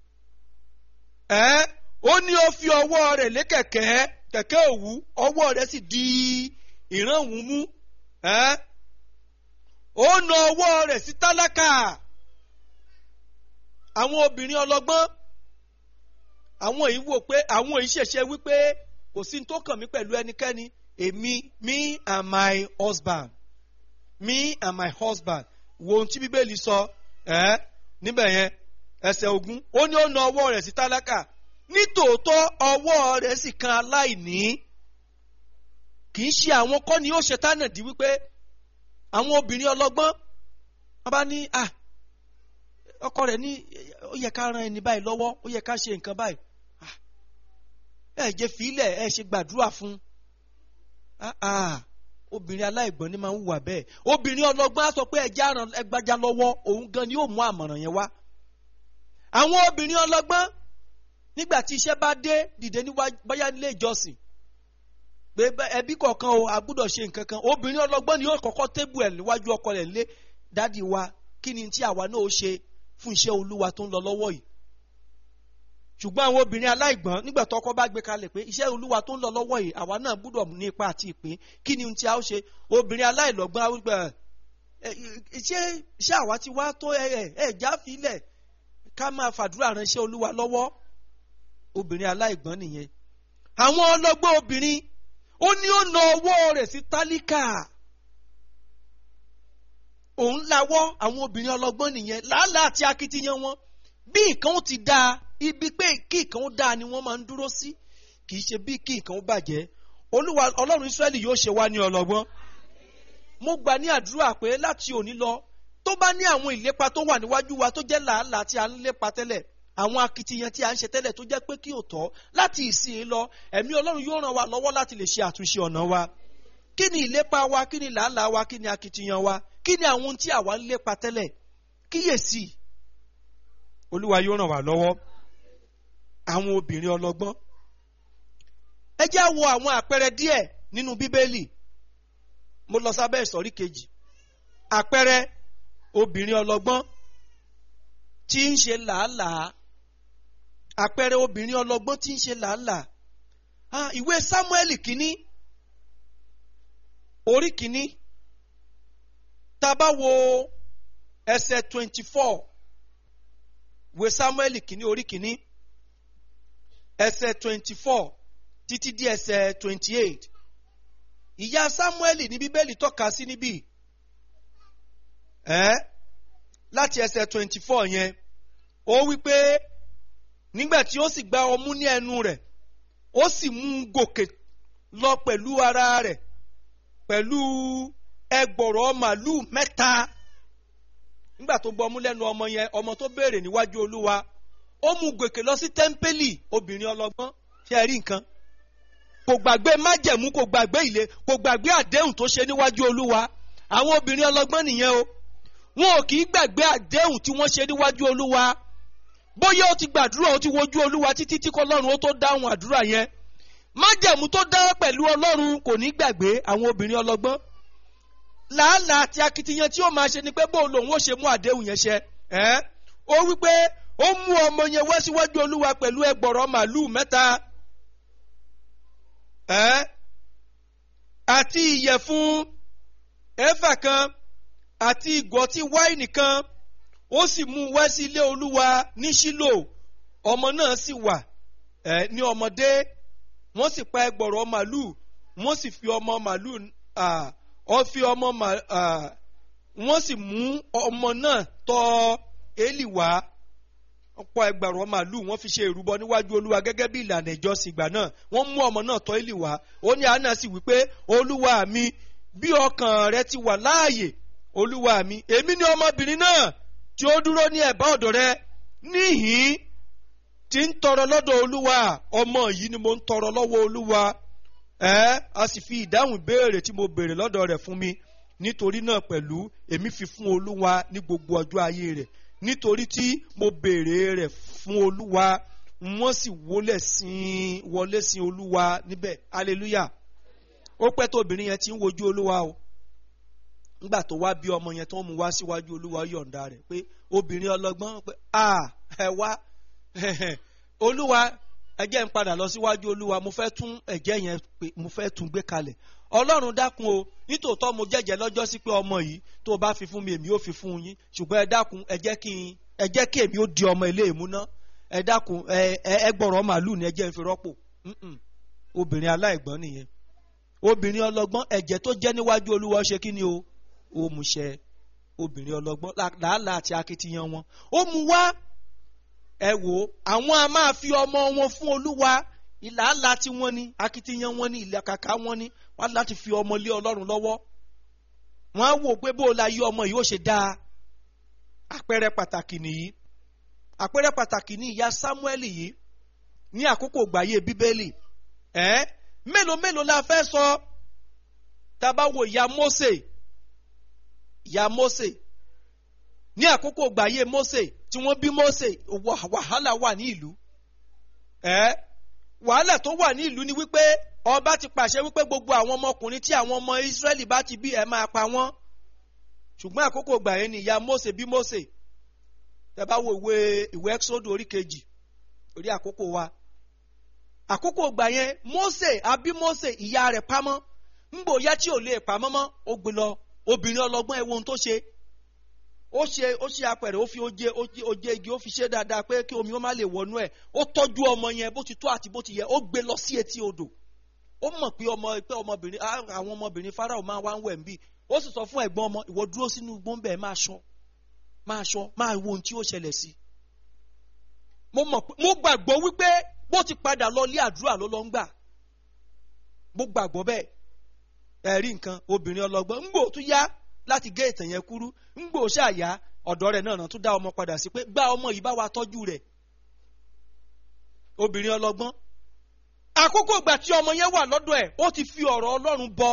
ẹ́ ó ní ó fi ọwọ́ rẹ̀ lé kẹ̀kẹ́ kẹ̀kẹ́ òwú ọwọ́ rẹ̀ sì di ìrànwọ́ mú ẹ́ ó na ọwọ́ rẹ̀ sí tálákà àwọn obìnrin ọlọ́gbọ́n àwọn èyí wò pé àwọn èyí ṣẹ̀ṣẹ̀ wípé kò sí ní tó kàn mí pẹ̀lú ẹnikẹ́ni èmi me and my husband me and my husband wo ohun tí bíbélì sọ ẹ́ níbẹ̀ yẹn ẹsẹ̀ ogún ó ní ó na ọwọ́ rẹ̀ sí tálákà nítòótọ́ ọwọ́ rẹ̀ sì kan aláìní kì í ṣe àwọn kọ́ ni ó ṣe tánà dí wípé àwọn obìnrin ọlọ́gbọ́n wọ́n bá ní à ọkọ rẹ̀ ní ó yẹ ká ran ẹni báyìí lọ́wọ́ ó yẹ ká ṣe nǹkan báyìí ẹ jẹ́ fílẹ̀ ẹ ṣe gbàdúrà fún obìnrin aláìgbọ́n ni máa ń hùwà bẹ́ẹ̀ obìnrin ọlọ́gbọ́n á sọ pé ẹja ran ẹgbàjà lọ́wọ́ òun gan ni yóò mú àmọ̀ràn yẹn wá àwọn obìnrin ọlọ́gbọ́n nígbà tí iṣẹ́ bá dé dìde níwájú bóyá nílé ìjọsìn pé ẹbí kọ̀ọ̀kan o a gbúdọ̀ ṣe nǹkan kan obìnrin ọlọ́gbọ́n ni yóò kọ́kọ́ tébù ẹ̀ níwájú ọkọ rẹ̀ lé dádì wa kí ni tí àwa náà ó ṣe fún iṣẹ́ olúwa tó ń lọ lọ́wọ́ yìí ṣùgbọ́n àwọn obìnrin aláìgbọ́n nígbà tó ọkọ bá gbé kalẹ̀ pé iṣẹ́ olúwa tó ń lọ lọ́wọ́ yìí àwa náà gbúdọ̀ ní ipa àti ìpín kí ni tí a ó ṣe obìnrin aláìlọ́gbọ́n àwùgbà ṣé ṣé àwa ti wá tó ẹ ẹ já filẹ̀ ká máa fàdúrà ránṣẹ́ olúwa lọ́wọ́ obìnrin aláìgbọ́n nìyẹn àwọn ọlọ́gbọ́n obìnrin ó ní ó na ọwọ́ rẹ̀ sí tálíkà òun lawọ́ àwọn obìnrin ọlọ́gbọ́n nìyẹn làálàá àti akitiyan wọn bí nǹkan ó ti dáa ibi pé kí nǹkan ó dáa ni wọ́n máa ń dúró sí kì í ṣe bí kí nǹkan ó bàjẹ́ olúwa ọlọ́run israẹli yóò ṣe wá ní ọlọ́gbọ́n mo gbà ní àdúrà pé láti òní lọ tó bá ní àwọn ìlépa tó wà níwájú wa tó jẹ́ làálàá tí a ń lépa tẹ́lẹ̀ àwọn akitiyan tí a ń ṣe tẹ́lẹ̀ tó jẹ́ pé kí ò tọ́ láti ìsìn lọ ẹ̀mí ọlọ́run yóò ràn wá lọ́wọ́ láti lè ṣe àtúnṣe ọ̀nà wa kí ni ìlépa wa kí ni làálàá wa kí ni akitiyan wa kí ni àwọn ohun tí àwa ń lépa tẹ́lẹ̀ kíyèsí olúwa yóò ràn wá lọ́wọ́ àwọn obìnrin ọlọ́gbọ́n ẹ jẹ́ wo àwọn àpẹẹrẹ díẹ̀ nínú bíbélì mo lọ sábẹ́ ìsọ̀rí kejì àpẹẹrẹ obìnrin ọlọ́gbọ́n tí ń ṣe làálàá àpẹẹrẹ obìnrin ọlọ́gbọ́n tí ń ṣe làálàá ìwé sámúẹ́lì kínní orí kínní tá a bá wo ẹsẹ̀ twenty four ìwé sámúẹ́lì kínní orí kínní ẹsẹ̀ twenty four títí di ẹsẹ̀ twenty eight ìyá sámúẹ́lì ní bíbélì tọ́ka sí níbí ẹ́ láti ẹsẹ̀ twenty four yẹn ó wí pé nígbà tí ó sì gba ọmú ní ẹnu rẹ̀ ó sì mú un gòkè lọ pẹ̀lú ara rẹ̀ pẹ̀lú ẹgbọ̀rọ̀ màlúù mẹ́ta nígbà tó gbọ́ ọmú lẹ́nu ọmọ yẹn ọmọ tó béèrè níwájú olúwa ó mú gòkè lọ sí tẹ́ḿpẹ́lì obìnrin ọlọ́gbọ́n ṣe rí nǹkan kò gbàgbé májẹ̀mú kò gbàgbé ilé kò gbàgbé àdéhùn tó ṣe níwájú olúwa àwọn obìnrin ọlọ́gbọ́n nìyẹn o wọn ò kì í gbàgbé àdéhùn tí wọ́n ṣe níwájú olúwa bóyá ó ti gbàdúrà ó ti wojú olúwa títí tí kọlọ́run ó tó dáhùn àdúrà yẹn májẹ̀mú tó dá pẹ̀lú ọlọ́run kò ní gbàgbé àwọn obìnrin ọlọ́gbọ́n làálàá àti akitiyan tí ó máa ṣe ni pé bóun lòun ó ṣe mú àdéhùn yẹn ṣẹ ẹ́ ó wí pé ó mú ọmọ yẹn wá síwájú olúwa pẹ̀lú ẹgbọ̀rọ̀ màálùú mẹ́ta ẹ́ àti ìyẹ̀fun ẹ̀fà kan àti ìgò ọtí wáìnì kan ó sì mú wá sí ilé olúwa ní ṣílò ọmọ náà sì wà ẹ ní ọmọdé wọ́n sì pa ẹgbọ̀rọ̀ màlúù wọ́n sì fi ọmọ màlúù ọ fi ọmọ wọ́n sì mú ọmọ náà tọ̀ Élì wá ọ̀pọ̀ ẹgbẹ̀rún màlúù wọ́n fi ṣe ìrúbọ níwájú olúwa gẹ́gẹ́ bí ìlànà ìjọsìn ìgbà náà wọ́n mú ọmọ náà tọ̀ Élì wá ó ní àná sì wípé olúwa mi bí ọkàn rẹ ti wà láàyè olúwa mi èmi ni ọmọbìnrin náà tí ó dúró ní ẹ̀bá ọ̀dọ̀ rẹ níhìn tí ń tọrọ lọ́dọ̀ olúwa ọmọ yìí ni mo ń tọrọ lọ́wọ́ olúwa ẹ a sì fi ìdáhùn ìbéèrè tí mo béèrè lọ́dọ̀ rẹ̀ fún mi nítorí náà pẹ̀lú èmi fi fún olúwa ní gbogbo ọjọ́ ayé rẹ̀ nítorí tí mo béèrè rẹ̀ fún olúwa wọ́n sì wọlé sin wọlé sin olúwa níbẹ̀ hallelujah ó pẹ́ tó obìnrin yẹn ti ń wojú olúwa o nígbà tó wá bí ọmọ yẹn tó ń mú wá síwájú olúwa yọ̀ǹda rẹ̀ pé obìnrin ọlọ́gbọ́n pé a ẹ wá olúwa ẹ jẹ́ n padà lọ síwájú olúwa mo fẹ́ tún ẹ̀jẹ̀ yẹn pé mo fẹ́ tún gbé kalẹ̀ ọlọ́run dákun o nítòótọ́ mo jẹ́jẹ́ lọ́jọ́ sí pé ọmọ yìí tó o bá fi fún mi èmi ó fi fún yín ṣùgbọ́n ẹ dákun ẹ jẹ́ kí n ẹ jẹ́ kí èmi ó di ọmọ ilé ìmúná ẹ dákun ẹ ẹ gbọ́rọ̀ màálùú ni ẹ jẹ́ n fi rọ́pò obìnrin aláìgbọ́n nìyẹn obìnrin ọlọ́gbọ́n ẹ̀jẹ̀ tó jẹ́ níwájú olúwa ṣe kí ni o ó mú ṣẹ obìnrin ọlọ́gbọ́n làálàá àti akitiyan wọn ó mú wá ẹ wò ó àwọn a máa fi ọmọ wọn fún olúwa ìlàálàá tí wọ́n ní akitiyan wọn ní ìlàkàkà wọn ní wọ́n láti fi ọmọ lé ọlọ́run lọ́wọ́ wọ́n á wò pé bó la yí ọmọ yìí ó ṣe dáa àpẹẹrẹ pàtàkì nìyí àpẹẹrẹ pàtàkì ní ìyá Sámúẹ́lì yìí ní àkókò gbàyè bíbélì ẹ mélòó mélòó la fẹ́ sọ tá a bá wo ìyá Mósè ìyá Mósè ní àkókò gbàyè Mósè tí wọ́n bí Mósè wàhálà wà ní ìlú ẹ wàhálà tó wà ní ìlú ni wípé ọba ti pàṣẹ wípé gbogbo àwọn ọmọkùnrin tí àwọn ọmọ Ísírẹ́lì bá ti bí ẹ máa pa wọ́n ṣùgbọ́n àkókò gbàyè ni ìyá Mósè bí Mósè tẹ́ bá wo ìwé ìwé Ẹ́kísódù orí kejì orí àkókò wa àkókò gbà yẹn Mósè àbí Mósè ìyá rẹ̀ pamọ́ ńgbò yá tí ò lè pamọ́ mọ́ ó gbé lọ obìnrin ọlọ́gbọ́n ẹ wo ohun tó ṣe ó ṣe ó ṣe apẹ̀rẹ̀ ó fi oje oje igi ó fi ṣe dáadáa pé kí omi ó má lè wọnú ẹ̀ ó tọ́jú ọmọ yẹn bó ti tó àti bó ti yẹ ó gbé lọ sí etí odò ó mọ̀ pé ọmọ pé ọmọbìnrin àwọn ọmọbìnrin Fáráò máa wá ń wẹ̀ ń bì ó sì sọ fún ẹ̀gbọ́n ọmọ ìwọ dúró sínú gbọ́nbẹ̀ máa ṣọ́ máa ṣọ́ máa wo ohun tí ó ṣẹlẹ̀ sí mo mọ̀ pé mo gbàgbọ́ wípé bó ti padà lọ lé àdúrà ló lọ ń gbà mo gbàgbọ́ bẹ́ẹ̀ ẹ̀rí nǹkan obìnrin ọlọ́gbọ́n ńgbò tún yá láti gé ìtàn yẹn kúrú ńgbò ṣàyà ọ̀dọ́ rẹ̀ náà tún dá ọmọ padà sí pé gbá ọmọ yìí bá wa tọ́jú rẹ̀ obìnrin ọlọ́gbọ́n àkókò ìgbà tí ọmọ yẹn wà lọ́dọ̀ ẹ̀ ó ti fi ọ̀rọ̀ Ọlọ́run bọ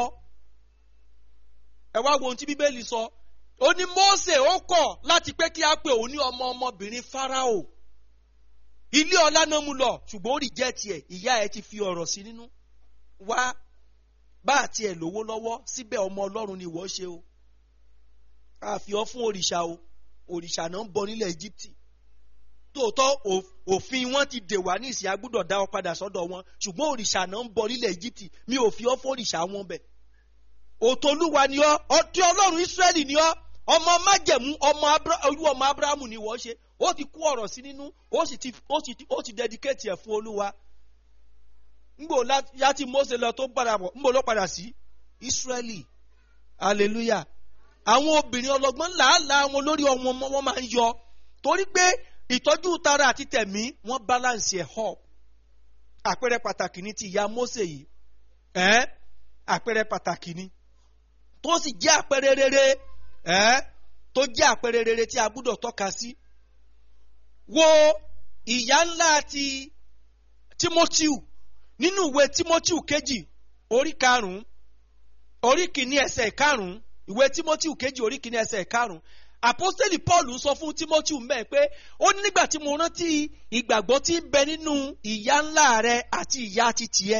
ẹ wá wo ohun tí Bíbélì sọ ó ní Mósè ó kọ̀ láti pé kí á pè òun ní ọmọ ọmọbìnrin Fáráò ilé ọlá náà mú lọ ṣùgbọ́n ó rí jẹ́ tiẹ̀ ìyá ẹ ti fi ọ̀rọ̀ sí nínú wá bá àti ẹ̀ lówó lọ́wọ́ síbẹ̀ ọmọ ọlọ́run ni ìwọ ṣe o àfi ọ́ fún òrìṣà o òrìṣà náà ń bọ nílẹ̀ Íjíbítì tóòtọ́ òfin wọn ti dè wá ní ìsìn agbúdọ̀ dá ọ padà sọ́dọ̀ wọn ṣùgbọ́n òrìṣà náà ń bọ nílẹ̀ Íjíbítì mi ò fi ọ́ fún òrìṣà wọn bẹ̀ òtolúwa ni ọ́ ọtí ọlọ́run Ísírẹ́lì ni ọ́ ọmọ májẹ̀mú ọmọ olú ọmọ Ábúráhámù ni ìwọ ṣe ó ti kú ọ̀rọ̀ sí nínú ó sì ti ó sì ti ó ti dedicate ẹ̀ fún olúwa ngbò láti Mósè lọ tó padà bọ̀ ngbò ló padà sí Ísírẹ́lì hallelujah àwọn obìnrin ọlọ́gbọ́n làálàá wọn lórí ọmọ wọn máa ń yọ torí pé ìtọ́jú tara àti tẹ̀mí wọ́n balance ẹ̀ up àpẹẹrẹ pàtàkì ní ti ìyá Mósè yìí ẹ́ àpẹẹrẹ pàtàkì ní tó sì jẹ́ àpẹẹrẹ rere ẹ́ tó jẹ́ àpẹẹrẹ rere tí a gbúdọ̀ tọ́ka sí wo ìyá ńlá ti Tímótíù nínú ìwé Tímótíù kejì orí karùn-ún orí kìíní ẹsẹ̀ karùn-ún ìwé Tímótíù kejì orí kìíní ẹsẹ̀ karùn-ún àpọ́stélì Paul ń sọ fún Tímótíù mẹ́ẹ̀ pé ó ní nígbà tí mo rántí ìgbàgbọ́ tí ń bẹ nínú ìyá ńlá rẹ àti ìyá ti tiẹ̀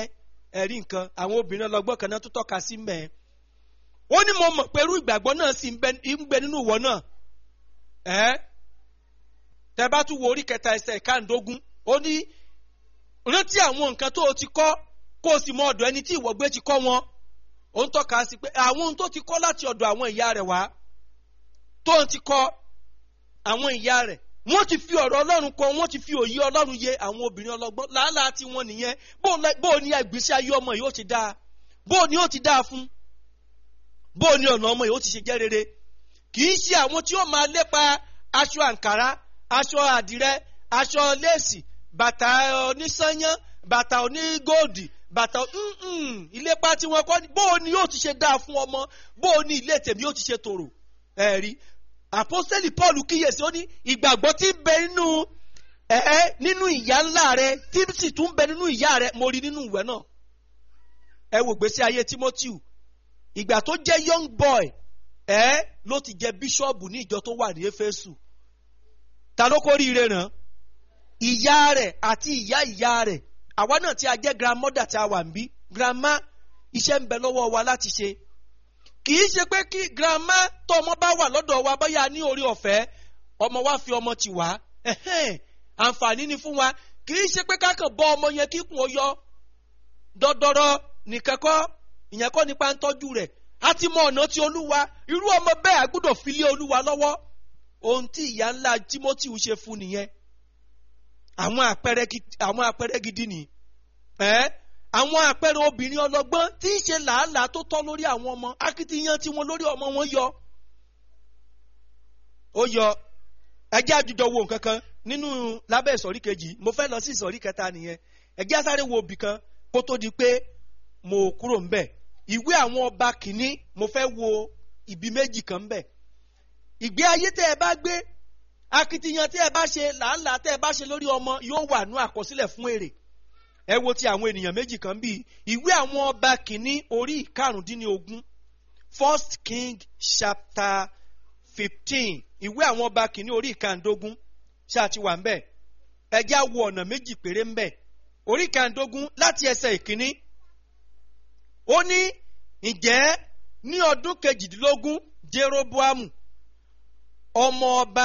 ẹ̀rí nǹkan àwọn obìnrin ọlọ́gbọ́n kan náà tó tọ́ka sí mẹ́ẹ̀ ó ní mo mọ̀ pé irú ìgbàgbọ́ náà sì ń bẹ ń bẹ nínú ìwọ náà ẹ́ tẹ bá tún wo orí kẹta ẹsẹ̀ ìkáǹdógún ó ní rántí àwọn nǹkan tó o ti kọ́ kó o sì mọ ọ̀dọ̀ ẹni tí ìwọ gbé ti kọ́ wọn ó ń tọ́ka sí pé àwọn ohun tó ti kọ́ láti ọ̀dọ̀ àwọn ìyá rẹ̀ wá tó ń ti kọ́ àwọn ìyá rẹ̀ wọ́n ti fi ọ̀rọ̀ ọlọ́run kọ́ wọ́n ti fi òye ọlọ́run yé àwọn obìnrin ọlọ́gbọ́n làálàá tí wọ́n nìyẹn bó o ní ẹgbẹ́sí ayé ọmọ yìí ó ti dáa bó o ní ó ti dáa fún bó o ní ọ̀nà ọmọ yìí ó ti ṣe jẹ́ rere kì í ṣe àwọn tí ó máa lépa aṣọ àǹkárá aṣọ àdìrẹ aṣọ léèsì bàtà onísányán bàtà onígóòdì bàtà ìlépa tí wọn kọ́ bó o ní yóò ti ṣe dáa fún ọmọ bó o ní ilé tèmi yóò ti ṣe tòrò ẹ̀rí àpọ́sẹ́lì paul kíyèsí ó ní ìgbàgbọ́ tí ń bẹ nínú ẹ̀ nínú ìyá ńlá rẹ tí sì tún ń bẹ nínú ìyá rẹ mo rí nínú ìwé náà ẹ wò gbèsè ayé timothy ìgbà tó jẹ́ young boy ẹ ló ti jẹ bíṣọ́ọ̀bù ní ìjọ tó wà ní éfésù ta ló kó ríire ràn ìyá rẹ̀ àti ìyá ìyá rẹ̀ àwa náà tí a jẹ́ grandmother tí a wà ń bí grandma iṣẹ́ ń bẹ lọ́wọ́ wa láti ṣe kì í ṣe pé kí grandma tó ọmọ bá wà lọ́dọ̀ wa bóyá ní orí ọ̀fẹ́ ọmọ wa fi ọmọ tì wá àǹfààní ni fún wa kì í ṣe pé kákan bọ́ ọmọ yẹn kíkùn ó yọ dọ́dọ́rọ́ nìkan kọ́ ìyẹn kọ́ nípa ń tọ́jú rẹ̀ a ti mọ ọ̀nà tí olúwa irú ọmọ bẹ́ẹ̀ a gbọ́dọ̀ fi lé olúwa lọ́wọ́ ohun tí ìyá ńlá timothy ṣe fún nìyẹn àwọn àpẹẹrẹ àwọn àpẹẹrẹ gidi ni ẹ àwọn àpẹẹrẹ obìnrin ọlọ́gbọ́n tí ń ṣe làálàá tó tọ́ lórí àwọn ọmọ akitiyan tí wọn lórí ọmọ wọn yọ ó yọ ẹjẹ́ àjùjọ wo nǹkan kan nínú lábẹ́ ìsọ̀rí kejì mo fẹ́ lọ sí ìsọ̀rí kẹta nìyẹn ẹjẹ́ àsáré wo òbí kan kó tó di pé mo kúrò ń bẹ̀ ìwé àwọn ọba kìíní mo fẹ́ wo ibi méjì kan bẹ̀ ìgbé ayé tẹ́ ẹ bá gbé akitiyan tẹ́ ẹ bá ṣe làálàá tẹ́ ẹ bá ṣe lórí ọmọ yóò wà ní àkọsílẹ̀ fún èrè ẹ wo ti àwọn ènìyàn méjì kan bíi ìwé àwọn ọba kìíní orí ìkarùndínlógún first king chapter fifteen ìwé àwọn ọba kìíní orí ìkàndógún ṣáà ti wà ń bẹ̀ ẹ jẹ́ á wo ọ̀nà méjì péré ń bẹ̀ orí ìkàndógún láti ẹsẹ̀ ìkíní ó ní ǹjẹ́ ní ọdún kejìdínlógún jeroboamu ọmọ ọba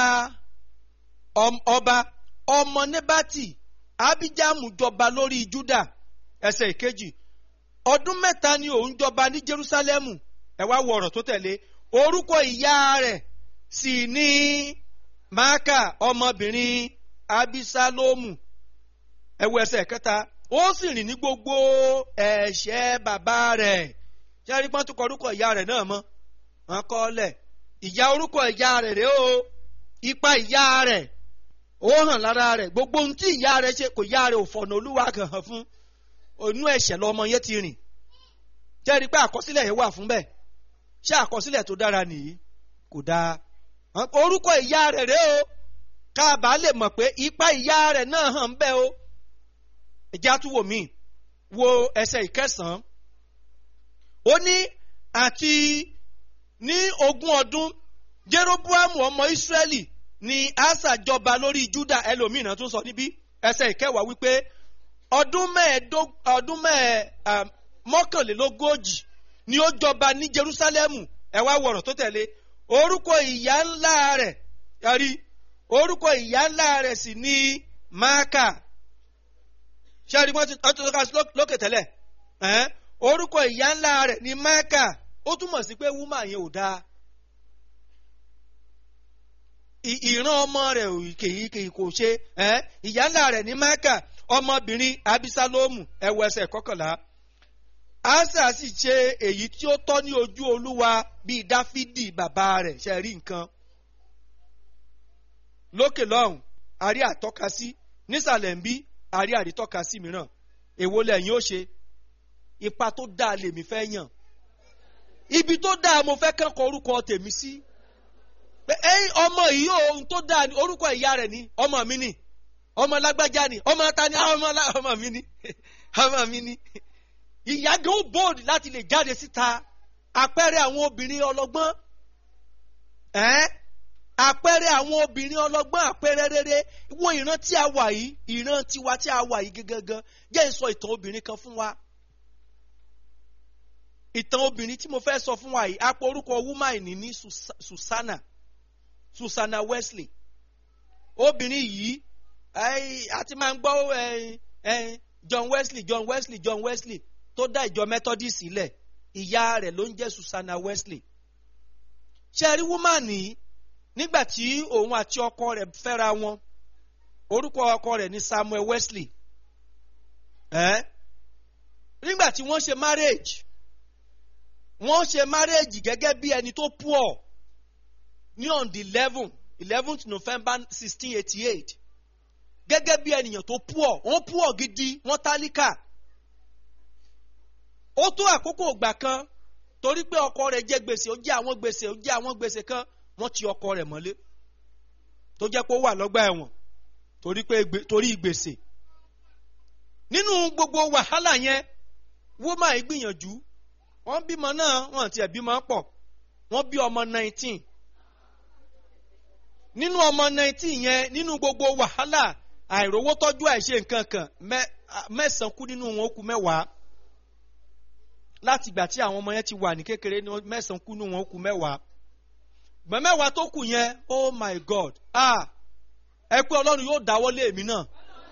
ọba ọmọ nebati abijamu jọba lórí juda ẹsẹ̀ ìkejì ọdún mẹ́ta ni òun jọba ní jerusalemu ẹ wá wo ọ̀rọ̀ tó tẹ̀lé orúkọ ìyá rẹ̀ sì ní maaka ọmọbìnrin abisalomu ẹ wo ẹsẹ̀ kẹta ó sì rìn ní gbogbo ẹ̀ṣẹ̀ bàbá rẹ̀ jẹ́rí pọ́n tó kọ orúkọ ìyá rẹ̀ náà mọ́ wọn kọ́ lẹ̀ ìyá orúkọ ìyá rẹ̀ rèé o ipa ìyá rẹ̀ ó hàn lára rẹ̀ gbogbo ohun tí ìyá rẹ̀ ṣe kò yá rẹ̀ ò fọ̀nà olúwa kan hàn fún onú ẹ̀ṣẹ̀ lọmọ yẹn ti rìn jẹ́rí pé àkọsílẹ̀ yẹn wà fún bẹ́ẹ̀ ṣé àkọsílẹ̀ tó dára nìyí kò dáa orúkọ ìyá rẹ̀ rèé o káàbà lè mọ̀ pé ipa ìyá rẹ̀ náà hàn bẹ́ẹ̀ o ìjà tún wò mí wo ẹsẹ̀ ìkẹsàn-án ó ní àti ní ogún ọdún jeroboamu ọmọ israẹli ni asa jọba lórí juda ẹlòmíràn tún sọ níbí ẹsẹ̀ ìkẹwàá wípé ọdún mẹ́ẹ̀ẹ́dógún ọdún mẹ́ẹ̀ mọ́kànlélógójì ni ó jọba ní jerusalemu ẹ wá wọ̀rọ̀ tó tẹ̀lé orúkọ ìyá ńlá rẹ̀ yàrí orúkọ ìyá ńlá rẹ̀ sì ní máàkà ṣáàrí wọn ti tọ́ka lókè tẹ́lẹ̀ orúkọ ìyá ńlá rẹ̀ ní máàkà ó túmọ̀ sí pé wúmà yẹn ò dáa ìran ọmọ rẹ̀ kèyí kò ṣe ìyá ńlá rẹ̀ ní máàkà ọmọbìnrin abisalomu ẹwọ ẹsẹ̀ kọkànlá asa sì ṣe èyí tí ó tọ́ ní ojú olúwa bíi dáfídì bàbá rẹ̀ ṣe rí nǹkan lókè lọ́hùn àrí àtọ́ka sí nísàlẹ̀ ń bí àrí àrítọ́ka sí mìíràn èwo lẹ́yìn ó ṣe ipa tó dáa lèmi fẹ́ yàn ibi tó dáa mo fẹ́ kẹ́kọ̀ọ́ orúkọ tèmi sí pé ẹyin ọmọ yìí ohun tó dáa ni orúkọ ìyá rẹ̀ ni ọmọ mi ni ọmọ lágbájá ni ọmọ ta ni ọmọ ọmọ mi ni ọmọ mi ni ìyá gan ó bóòdì láti lè jáde síta àpẹẹrẹ àwọn obìnrin ọlọ́gbọ́n ẹ́ àpẹẹrẹ àwọn obìnrin ọlọ́gbọ́n àpẹẹrẹ rere wo ìran tí a wà yìí ìran tiwa tí a wà yìí gangan jẹ́ ìsọ ìtàn obìnrin kan fún wa ìtàn obìnrin tí mo fẹ́ sọ fún wa yìí apò orúkọ woman ní ní Susa- Susanna Susanna Wesley obìnrin yìí ẹ́ẹ́, a ti máa ń gbọ́ ẹ́ẹ́, ẹ́ẹ́, John Wesley John Wesley John Wesley tó dá ìjọ Methodist sílẹ̀ ìyá rẹ̀ ló ń jẹ́ Susanna Wesley ṣe rí woman yìí nígbà tí òun àti ọkọ rẹ̀ fẹ́ra wọn orúkọ ọkọ rẹ̀ ní Samuel Wesley ẹ́ nígbà tí wọ́n ṣe marriage wọ́n ṣe marriage gẹ́gẹ́ bí ẹni tó poor ní on the eleven eleventh November sixteen eighty eight gẹ́gẹ́ bí ènìyàn tó poor wọ́n poor gidi wọ́n tálíkà ó tó àkókò ìgbà kan torí pé ọkọ rẹ̀ jẹ gbèsè ó jẹ àwọn gbèsè ó jẹ àwọn gbèsè kan wọ́n ti ọkọ rẹ̀ mọ́lé tó jẹ́ pé ó wà lọ́gbà ẹ̀wọ̀n torí pé gbè- torí gbèsè nínú gbogbo wàhálà yẹn wọ́mà yìí gbìyànjú wọ́n bímọ náà wọ́n tiẹ̀ bímọ pọ̀ wọ́n bí ọmọ nineteen nínú ọmọ nineteen yẹn nínú gbogbo wàhálà àìrówó tọ́jú àìṣe nǹkan kan mẹ́- mẹ́sàn-án kú nínú wọn ó kú mẹ́wàá láti ìgbà tí àwọn ọmọ yẹn ti wà ní kékeré ní mẹ́sàn-án kú nínú wọn ó kú mẹ́wàá gbọ́n mẹ́wàá tó kù yẹn oh my god ah ẹ pé ọlọ́run yóò dáwọ́ lé èmi náà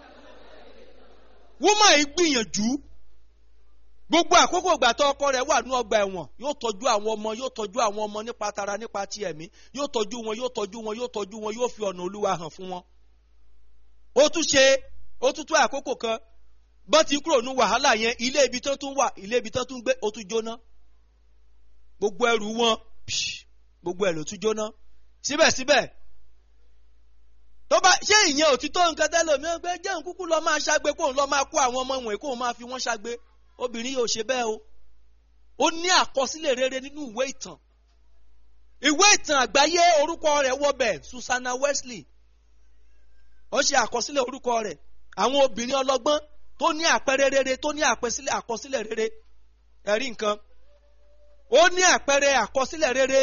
wúmọ̀ yìí gbìyànjú gbogbo àkókò ìgbà tó ọkọ rẹ̀ wà ní ọgbà ẹ̀wọ̀n yóò tọ́jú àwọn ọmọ yóò tọ́jú àwọn ọmọ nípa tara nípa ti ẹ̀mí yóò tọ́jú wọn yóò tọ́jú wọn yóò tọ́jú wọn yóò fi ọ̀nà olúwa hàn fún wọn. ó tún ṣe ó tún tó àkókò kan bọ́n ti kúrò ní wàhálà yẹn ilé ibi tó tún wà ilé ibi tó tún gbé ó tún jóná gbogbo ẹrù wọn psh, gbogbo ẹ̀ ló tún jóná síbẹ̀síbẹ̀ tó bá ṣé ìyẹn òtítọ́ nǹkan tẹ́lẹ̀ mi pé jẹ́ nkúkú lọ́ọ́ máa ṣàgbé kóun lọ́ọ́ máa kó àwọn ọmọ wọ̀nyí kóun máa fi wọ́n ṣàgbé obìnrin yóò ṣe bẹ́ẹ̀ o ó ní àkọsílẹ̀ rere nínú ìwé ìtàn ìwé ìtàn àgbáyé orúkọ rẹ̀ wọbẹ̀ Susanna Wesley ó ṣe àkọsílẹ̀ orúkọ rẹ̀ àwọn obìnrin ọlọ́gbọ́n tó ní àpẹẹrẹ rere tó ní àpẹsílẹ̀ àkọsílẹ̀ rere ẹ̀rí nǹkan ó ní àpẹẹrẹ àkọsílẹ̀ rere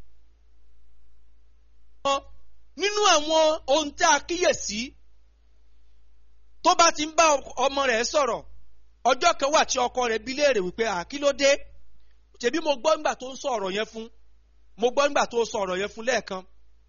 nínú àwọn ohun tí a kíyèsí tó bá ti ń bá ọmọ rẹ̀ sọ̀rọ̀ ọjọ́ kan wà tí ọkọ rẹ̀ bi léèrè wípé àkílódé tèmi mo gbọ́ nígbà tó ń sọ ọ̀rọ̀ yẹn fún mo gbọ́ nígbà tó sọ ọ̀rọ̀ yẹn fún lẹ́ẹ̀kan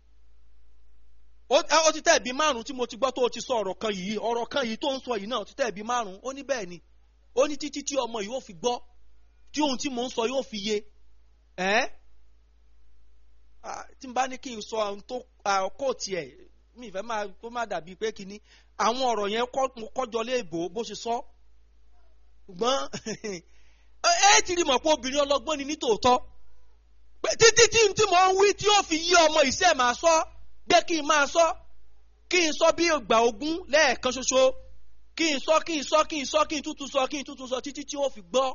ó ó ti tẹ̀ bí márùn tí mo ti gbọ́ tó o ti sọ ọ̀rọ̀ kan yìí ọ̀rọ̀ kan yìí tó ń sọ yìí náà ó ti tẹ̀ bí márùn ó ní bẹ́ẹ̀ ni ó ní títí tí ọmọ yìí ó fi gbọ́ tí ohun tí mò ń sọ yóò fi yé ẹ́ tí n bá ní kí n sọ ohun tó kó tiẹ̀ mi ìfẹ́ máa kó má dàbí pé kíní àwọn ọ̀rọ̀ yẹn mo kọ́jọ lé ìbò bó ṣe sọ ṣùgbọ́n ẹ ti rí mọ̀ pé obìnrin ọlọ́gbọ́n ni nítòótọ́ pé títí tí tí mò ń wí tí ó fi yí ọmọ ìṣe máa sọ gbé kí n máa sọ kí n sọ bí ìgbà ogún lẹ́ẹ̀kan ṣoṣo kí n sọ kí n sọ kí n sọ kí n tútù sọ kí n tútù sọ títí tí ó fi gbọ́.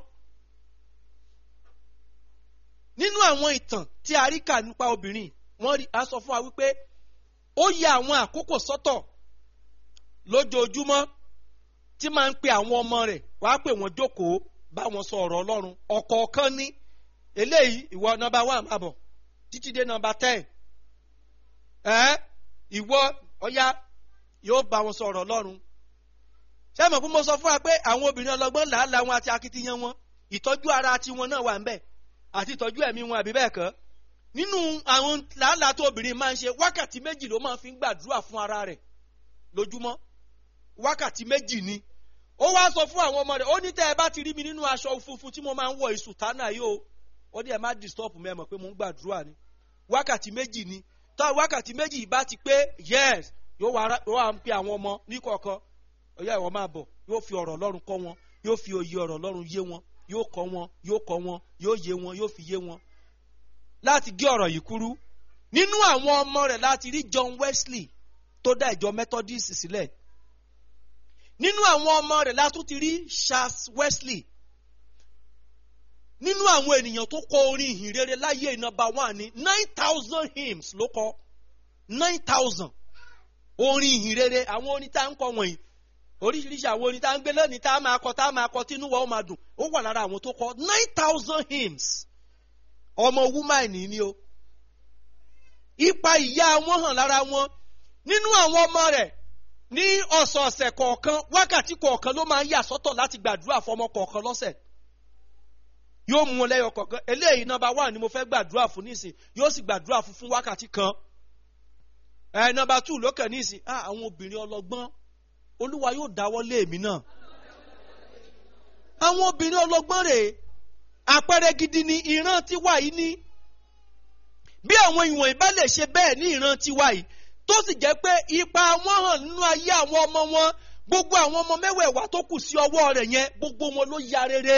nínú àwọn ìtàn tí a rí kà nípa obìnrin wọ́n rí a sọ fún wa wípé ó yẹ àwọn àkókò sọ́tọ̀ lójoojúmọ́ tí máa ń pe àwọn ọmọ rẹ̀ wàá pè wọ́n jókòó bá wọn sọ ọ̀rọ̀ Ọlọ́run ọ̀kọ̀ọ̀kan ní eléyìí ìwọ nọ́mbà one máa bọ̀ títí dé nọ́mbà ten ẹ ìwọ ọ̀yá yóò bá wọn sọ ọ̀rọ̀ Ọlọ́run ṣé mọ̀ fún mo sọ fún wa pé àwọn obìnrin ọlọ́gbọ́n làálàá wọn àti akitiyan wọn ìtọ́jú ara tiwọn náà wà ń bẹ̀ àti ìtọ́jú ẹ̀mí wọn àbí bẹ́ẹ̀ kọ́ nínú àwọn làálàá tó obìnrin máa ń ṣe wákàtí méjì ló máa fi ń gbàdúrà fún ara rẹ̀ lójúmọ́ wákàtí méjì ni ó wá sọ fún àwọn ọmọ rẹ̀ ó ní tẹ́ ẹ bá ti rí mi nínú aṣọ funfun tí mo máa ń wọ ìsù tánà yìí o ó ní ẹ má disturb mi ẹ mọ̀ pé mo ń gbàdúrà ni wákàtí méjì ni tá wákàtí méjì bá ti pé yes yóò wá ń pe àwọn ọmọ níkọ̀ọ̀kan ọ̀yá ìwọ máa bọ̀ yóò fi ọ̀rọ̀ Ọlọ́run kọ́ wọn yóò fi òye ọ̀rọ̀ Ọlọ́run yé wọn yóò kọ́ wọn yóò kọ́ wọn yóò yé wọn yóò fi yé wọn láti gé ọ̀rọ̀ yìí kúrú nínú àwọn ọmọ rẹ̀ láti rí John Wesley tó dá ìjọ Methodist sílẹ̀ nínú àwọn ọmọ rẹ̀ látún ti rí Charles Wesley nínú àwọn ènìyàn tó kọ orin ìhìn rere láyé nọ́mbà one ní nine thousand hymns ló kọ nine thousand orin ìhìn rere àwọn orin tá à ń kọ wọ̀nyí oríṣiríṣi àwọn orin tá à ń gbé lónìí tá a máa kọ tá a máa kọ tí inú wa ó máa dùn ó wà lára àwọn tó kọ nine thousand hymns ọmọ wúmáìnì ni o ipa ìyá wọn hàn lára wọn nínú àwọn ọmọ rẹ̀ ní ọ̀sọ̀ọ̀sẹ̀ kọ̀ọ̀kan wákàtí kọ̀ọ̀kan ló máa ń yà sọ́tọ̀ láti gbàdúrà fọmọ kọ̀ọ̀kan lọ́sẹ̀ yóò mú wọn lẹ́yọ kọ̀ọ̀kan eléyìí nọmba one ni mo fẹ́ gbàdúrà fún nísìn yóò sì gbàdúrà fún fún wákàtí kan ẹ nọmba two lókè nísìn ah àwọn obìnrin ọlọ́gbọ́n olúwa yóò dáwọ́ lé èmi náà àwọn obìnrin ọlọ́gbọ́n rèé àpẹẹrẹ gidi ni ìran tiwa yìí ní bí àwọn ìwọ̀n ìbá lè ṣe bẹ́ẹ̀ ní ìran tiwa yìí tó sì jẹ́ pé ipa wọn hàn nínú ayé àwọn ọmọ wọn gbogbo àwọn ọmọ mẹ́wẹ̀ẹ̀wá tó kù sí ọwọ́ rẹ̀ yẹn gbogbo wọn ló ya rere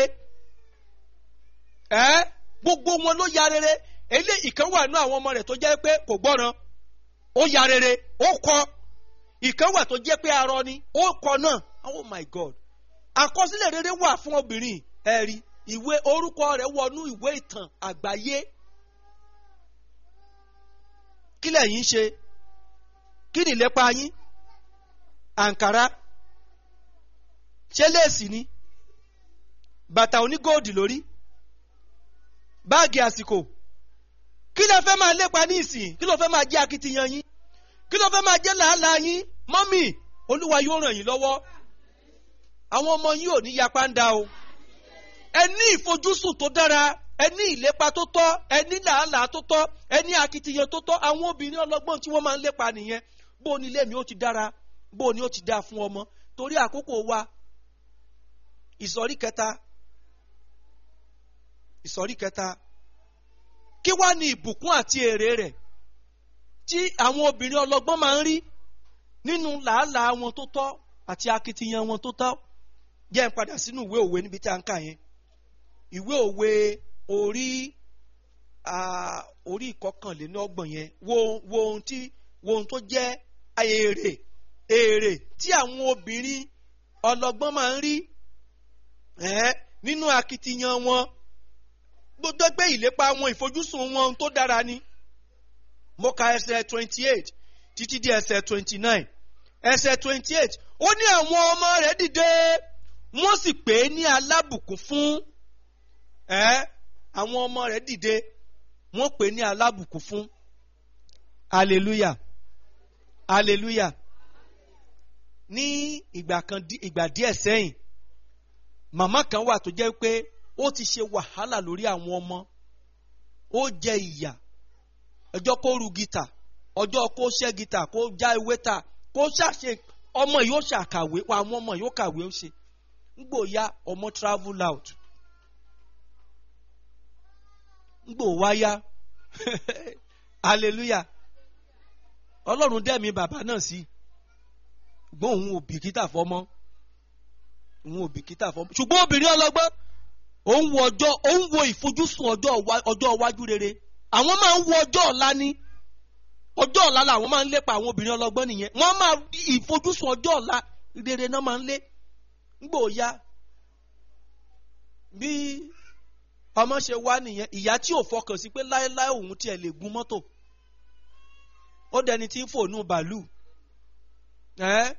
ẹ́ gbogbo wọn ló ya rere ilé ìkan wà nínú àwọn ọmọ rẹ̀ tó jẹ́ pé kò gbọ́ràn ó ya rere ó kọ ìkan wà tó jẹ́ pé arọ ni ó kọ náà oh my god àkọsílẹ̀ rere wà fún obìnrin ẹ̀rí ìwé orúkọ rẹ̀ wọnú ìwé ìtàn àgbáyé kí lẹ̀yin ṣe kí ni ìlépa yín àǹkárá ṣé léèsì ni bàtà onígóòdì lórí báàgì àsìkò kí ló fẹ́ máa lépa ní ìsìn kí ló fẹ́ máa jẹ́ akitiyan yín kí ló fẹ́ máa jẹ́ làálàá yín mọ́mì olúwa yóò ràn yín lọ́wọ́ àwọn ọmọ yín ò ní yapa ń da o ẹ ní ìfojúsùn tó dára ẹ ní ìlépa tó tọ́ ẹ ní làálàá tó tọ́ ẹ ní akitiyan tó tọ́ àwọn obìnrin ọlọ́gbọ́n tí wọ́n máa ń lépa nìyẹn bó ni ilé mi ó ti dára bó ni ó ti dáa fún ọmọ torí àkókò wa ìsọ̀rí kẹta ìsọ̀rí kẹta kí wá ní ìbùkún àti èrè rẹ̀ tí àwọn obìnrin ọlọ́gbọ́n máa ń rí nínú làálàá wọn tó tọ́ àti akitiyan wọn tó tọ́ jẹ́ ń padà sínú ìwé òwe níbi tí a ń kà yẹn ìwé òwe orí orí ìkọkànlélọ́gbọ̀n yẹn wo wo ohun tí wo ohun tó jẹ́ èrè èrè tí àwọn obìnrin ọlọ́gbọ́n máa ń rí nínú akitiyan wọn gbogbo gbé ìlépa wọn ìfojúsùn wọn tó dára ni mo ka ẹsẹ̀ twenty eight títí di ẹsẹ̀ twenty nine ẹsẹ̀ twenty eight ó ní àwọn ọmọ rẹ̀ dìde wọ́n sì pè é ní alábùkún fún ẹ́ àwọn ọmọ rẹ̀ dìde wọ́n pè é ní alábùkún fún hallelujah hallelujah ní ìgbà kan ìgbà díẹ̀ sẹ́yìn màmá kan wà tó jẹ́ pé ó ti ṣe wàhálà lórí àwọn ọmọ ó jẹ ìyà ọjọ́ kó ru gítà ọjọ́ kó ṣẹ́ gítà kó já ewé ta kó ṣàṣe ọmọ yìí ó ṣàkàwé àwọn ọmọ yìí ó kàwé ó ṣe ngbò ya ọmọ travel out ngbò wá ya hallelujah ọlọ́run dẹ́mi bàbá náà sí gbọ́n òun ò bìkítà fọmọ òun ò bìkítà fọmọ ṣùgbọ́n obìnrin ọlọ́gbọ́n òun wo ọjọ́ òun wo ìfojúsùn ọjọ́ iwájú rere àwọn máa ń wo ọjọ́ ọ̀la ní ọjọ́ ọ̀la làwọn máa ń lépa àwọn obìnrin ọlọ́gbọ́n nìyẹn wọ́n máa ìfojúsùn ọjọ́ ọ̀la rere náà máa ń lé ńgbò ya bí ọmọ ṣe wá nìyẹn ìyá tí ò fọkàn sí pé láéláé òun tiẹ̀ lè gun mọ́tò ó dẹni tí ń fònú bàálù ẹ́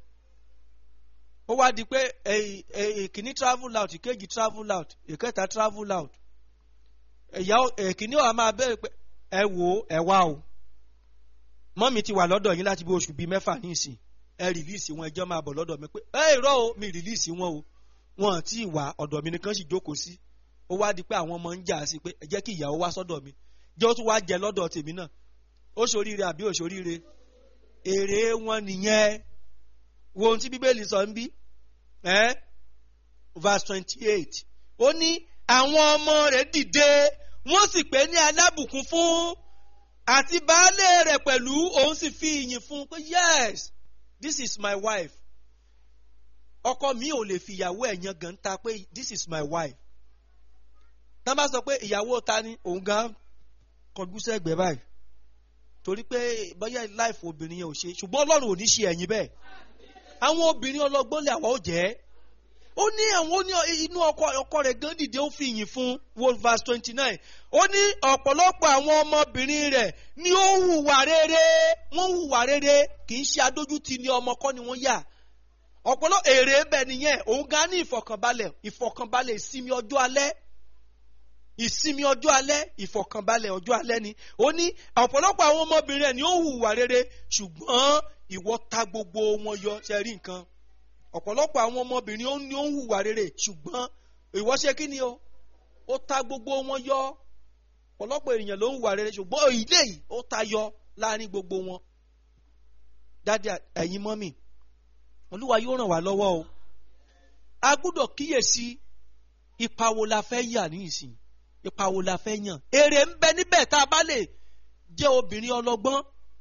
ó wá di pé èkíní travel out ìkejì travel out ìkẹta travel out ẹ̀yà èkíní ọ̀ máa bẹ̀rẹ̀ pé ẹ wò ó ẹ wá o mọ́mí ti wà lọ́dọ̀ yín láti bí oṣù bíi mẹ́fà ní ìsìn ẹ rìlíìsì wọn ẹjọ́ máa bọ̀ lọ́dọ̀ mi pé ẹ irọ́ o mi rìlíìsì wọn o wọn àti ìwà ọ̀dọ̀ mi nìkan sì jókòó sí ó wá di pé àwọn ọmọ ń jà sí pé ẹ jẹ́ kí ìyàwó wá sọ́dọ̀ mi jẹ́ ó tún wá jẹ lọ́dọ̀ tèmi náà ó ṣoríire àbí ó ṣoríire èrè wọn nìyẹn wo ohun tí bíbélì sọ ń bí ẹ verse twenty eight ó ní àwọn ọmọ rẹ̀ dìde wọ́n sì pè ní alábùkún fún àti baálé rẹ̀ pẹ̀lú òun sì fi ìyìn fún un pé yes this is my wife ọkọ mi ò lè fi ìyàwó ẹ̀ yan gan ta pé this is my wife tá bá sọ pé ìyàwó ta ni òun gan kọjú sẹ́gbẹ̀ẹ́ báyìí torí pé bóyá life obìnrin yẹn ò ṣe ṣùgbọ́n ọlọ́run ò ní ṣe ẹ̀yìn bẹ́ẹ̀ àwọn obìnrin ọlọ́gbọ́n lè àwa ó jẹ́ ó ní àwọn ó ní inú ọkọ ọkọ rẹ̀ gan dìde ó fi ìyìn fún world verse twenty nine ó ní ọ̀pọ̀lọpọ̀ àwọn ọmọbìnrin rẹ̀ ni ó hùwà rere wọ́n hùwà rere kì í ṣe adójútì ní ọmọ kọ́ ni wọ́n yà ọ̀pọ̀lọpọ̀ èrè bẹ̀ nìyẹn òun gan ní ìfọ̀kànbalẹ̀ ìfọ̀kànbalẹ̀ ìsinmi ọjọ́ alẹ́ ìsinmi ọjọ́ alẹ́ ìfọ̀kànbalẹ̀ ọjọ́ alẹ́ ni ó ní ọ̀pọ̀lọpọ̀ àwọn ọmọbìnrin rẹ̀ ni ó hùwà rere ṣùgbọ́n ìwọ ta gbogbo wọn yọ ṣe rí nǹkan ọ̀pọ̀lọpọ̀ àwọn ọmọbìnrin ó ní ó ń hùwà rere ṣùgbọ́n ìwọ ṣe kí ni o ó ta gbogbo wọn yọ ọ̀pọ̀lọpọ̀ ènìyàn ló ń wà rere ṣùgbọ́n ilé yìí ó ta yọ láàrin gbogbo wọn dáadé ẹ̀yin mọ́mì olúwa yóò ràn wá lọ́wọ́ o a gbúdọ̀ kíyèsí ipa wo la fẹ́ yà ní ìsìn ipa wo la fẹ́ yàn èrè ń bẹ níbẹ̀ tá a bá lè jẹ́ obìnrin ọlọ́gbọ́n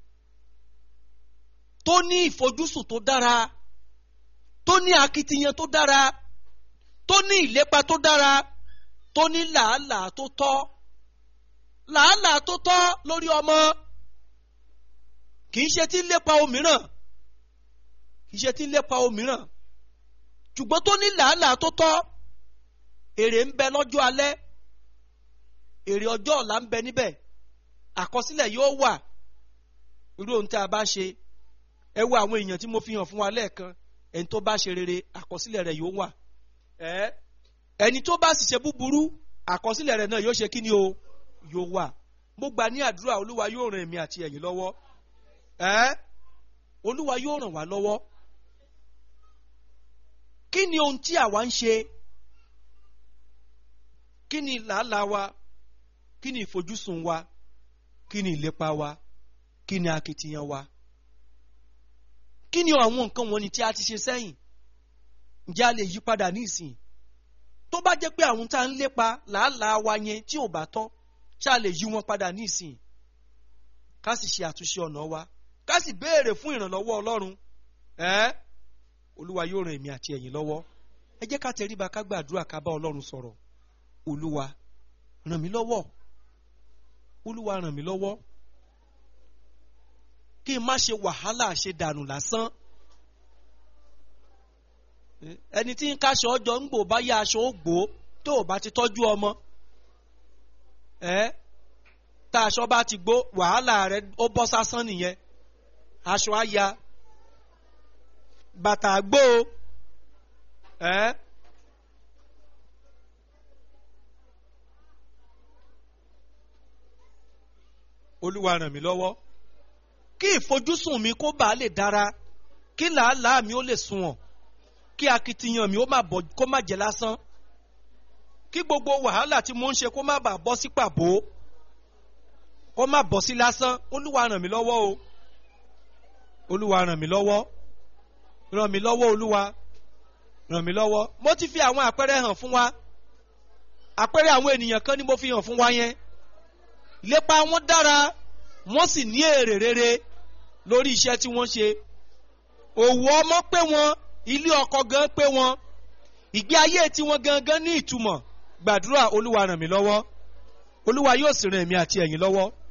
tó ní ìfojúsùn tó dára tó ní akitiyan tó dára tó ní ìlépa tó dára tó ní làálàá tó tọ́ làálàá tó tọ́ lórí ọmọ kì í ṣe tí ń lépa òmíràn kì í ṣe tí ń lépa òmíràn ṣùgbọ́n tó ní làálàá tó tọ́ èrè ń bẹ lọ́jọ́ alẹ́ èrè ọjọ́ ọ̀la ń bẹ níbẹ̀ àkọsílẹ̀ yóò wà irú ohun tí a bá ṣe ẹ wo àwọn èèyàn tí mo fi hàn fún wa lẹ́ẹ̀kan ẹni tó bá ṣe rere àkọsílẹ̀ rẹ̀ yóò wà ẹ ẹni tó bá sì ṣe búburú àkọsílẹ̀ rẹ̀ náà yóò ṣe kí ni o yóò wà mo gbà ní àdúrà olúwa yóò ràn èmi àti ẹ̀yin lọ́wọ́ ẹ olúwa yóò ràn wá lọ́wọ́ kí ni ohun tí àwa ń ṣe kí ni làálàá wa kí ni ìfojúsùn wa kí ni ìlépa wa kí ni akitiyan wa kí ni àwọn nǹkan wọ̀nyí tí a ti ṣe sẹ́yìn ǹjẹ́ a lè yí padà ní ìsìn tó bá jẹ́ pé àwọn tá à ń lépa làálàá wa yẹn tí ò bá tọ́ ṣá lè yí wọn padà ní ìsìn ká sì ṣe àtúnṣe ọ̀nà wa ká sì béèrè fún ìrànlọ́wọ́ ọlọ́run ẹ́ olúwa yóò ràn èmi àti ẹ̀yin lọ́wọ́ ẹ jẹ́ ká tẹríba ká gbàdúrà ká bá ọlọ́run sọ̀rọ̀ olúwa ràn mí lọ́wọ́ olúwa ràn mí lọ́wọ́ kí n má ṣe wàhálà ṣe dànù lásán ẹni tí ń kaṣọ ọjọ́ ń gbò bá yá aṣọ ó gbò tó o bá ti tọ́jú ọmọ ẹ tá aṣọ bá ti gbó wàhálà rẹ ó bọ́ sásán nìyẹn aṣọ á ya bàtà gbó ẹ. olúwa ràn mí lọ́wọ́ kí ìfojúsùn mi kó bàa lè dára kí làálàá mi ó lè sunwọ̀n kí akitiyan mi ó má bọ̀ kó má jẹ́ lásán kí gbogbo wàhálà tí mo ń ṣe kó má bàa bọ́ sí pàbó kó má bọ́ sí lásán olúwa ràn mí lọ́wọ́ o olúwa ràn mí lọ́wọ́ ràn mí lọ́wọ́ olúwa ràn mí lọ́wọ́ mo ti fi àwọn àpẹẹrẹ hàn fún wa àpẹẹrẹ àwọn ènìyàn kan ni mo fi hàn fún wa yẹn lépa wọn dára wọ́n sì ní èrè rere lórí iṣẹ́ tí wọ́n ṣe òwò ọmọ pé wọn ilé ọkọ gan pé wọn ìgbé ayé tiwọn gangan ní ìtumọ̀ gbàdúrà olúwa ràn mí lọ́wọ́ olúwa yóò sì ràn èmi àti ẹ̀yin lọ́wọ́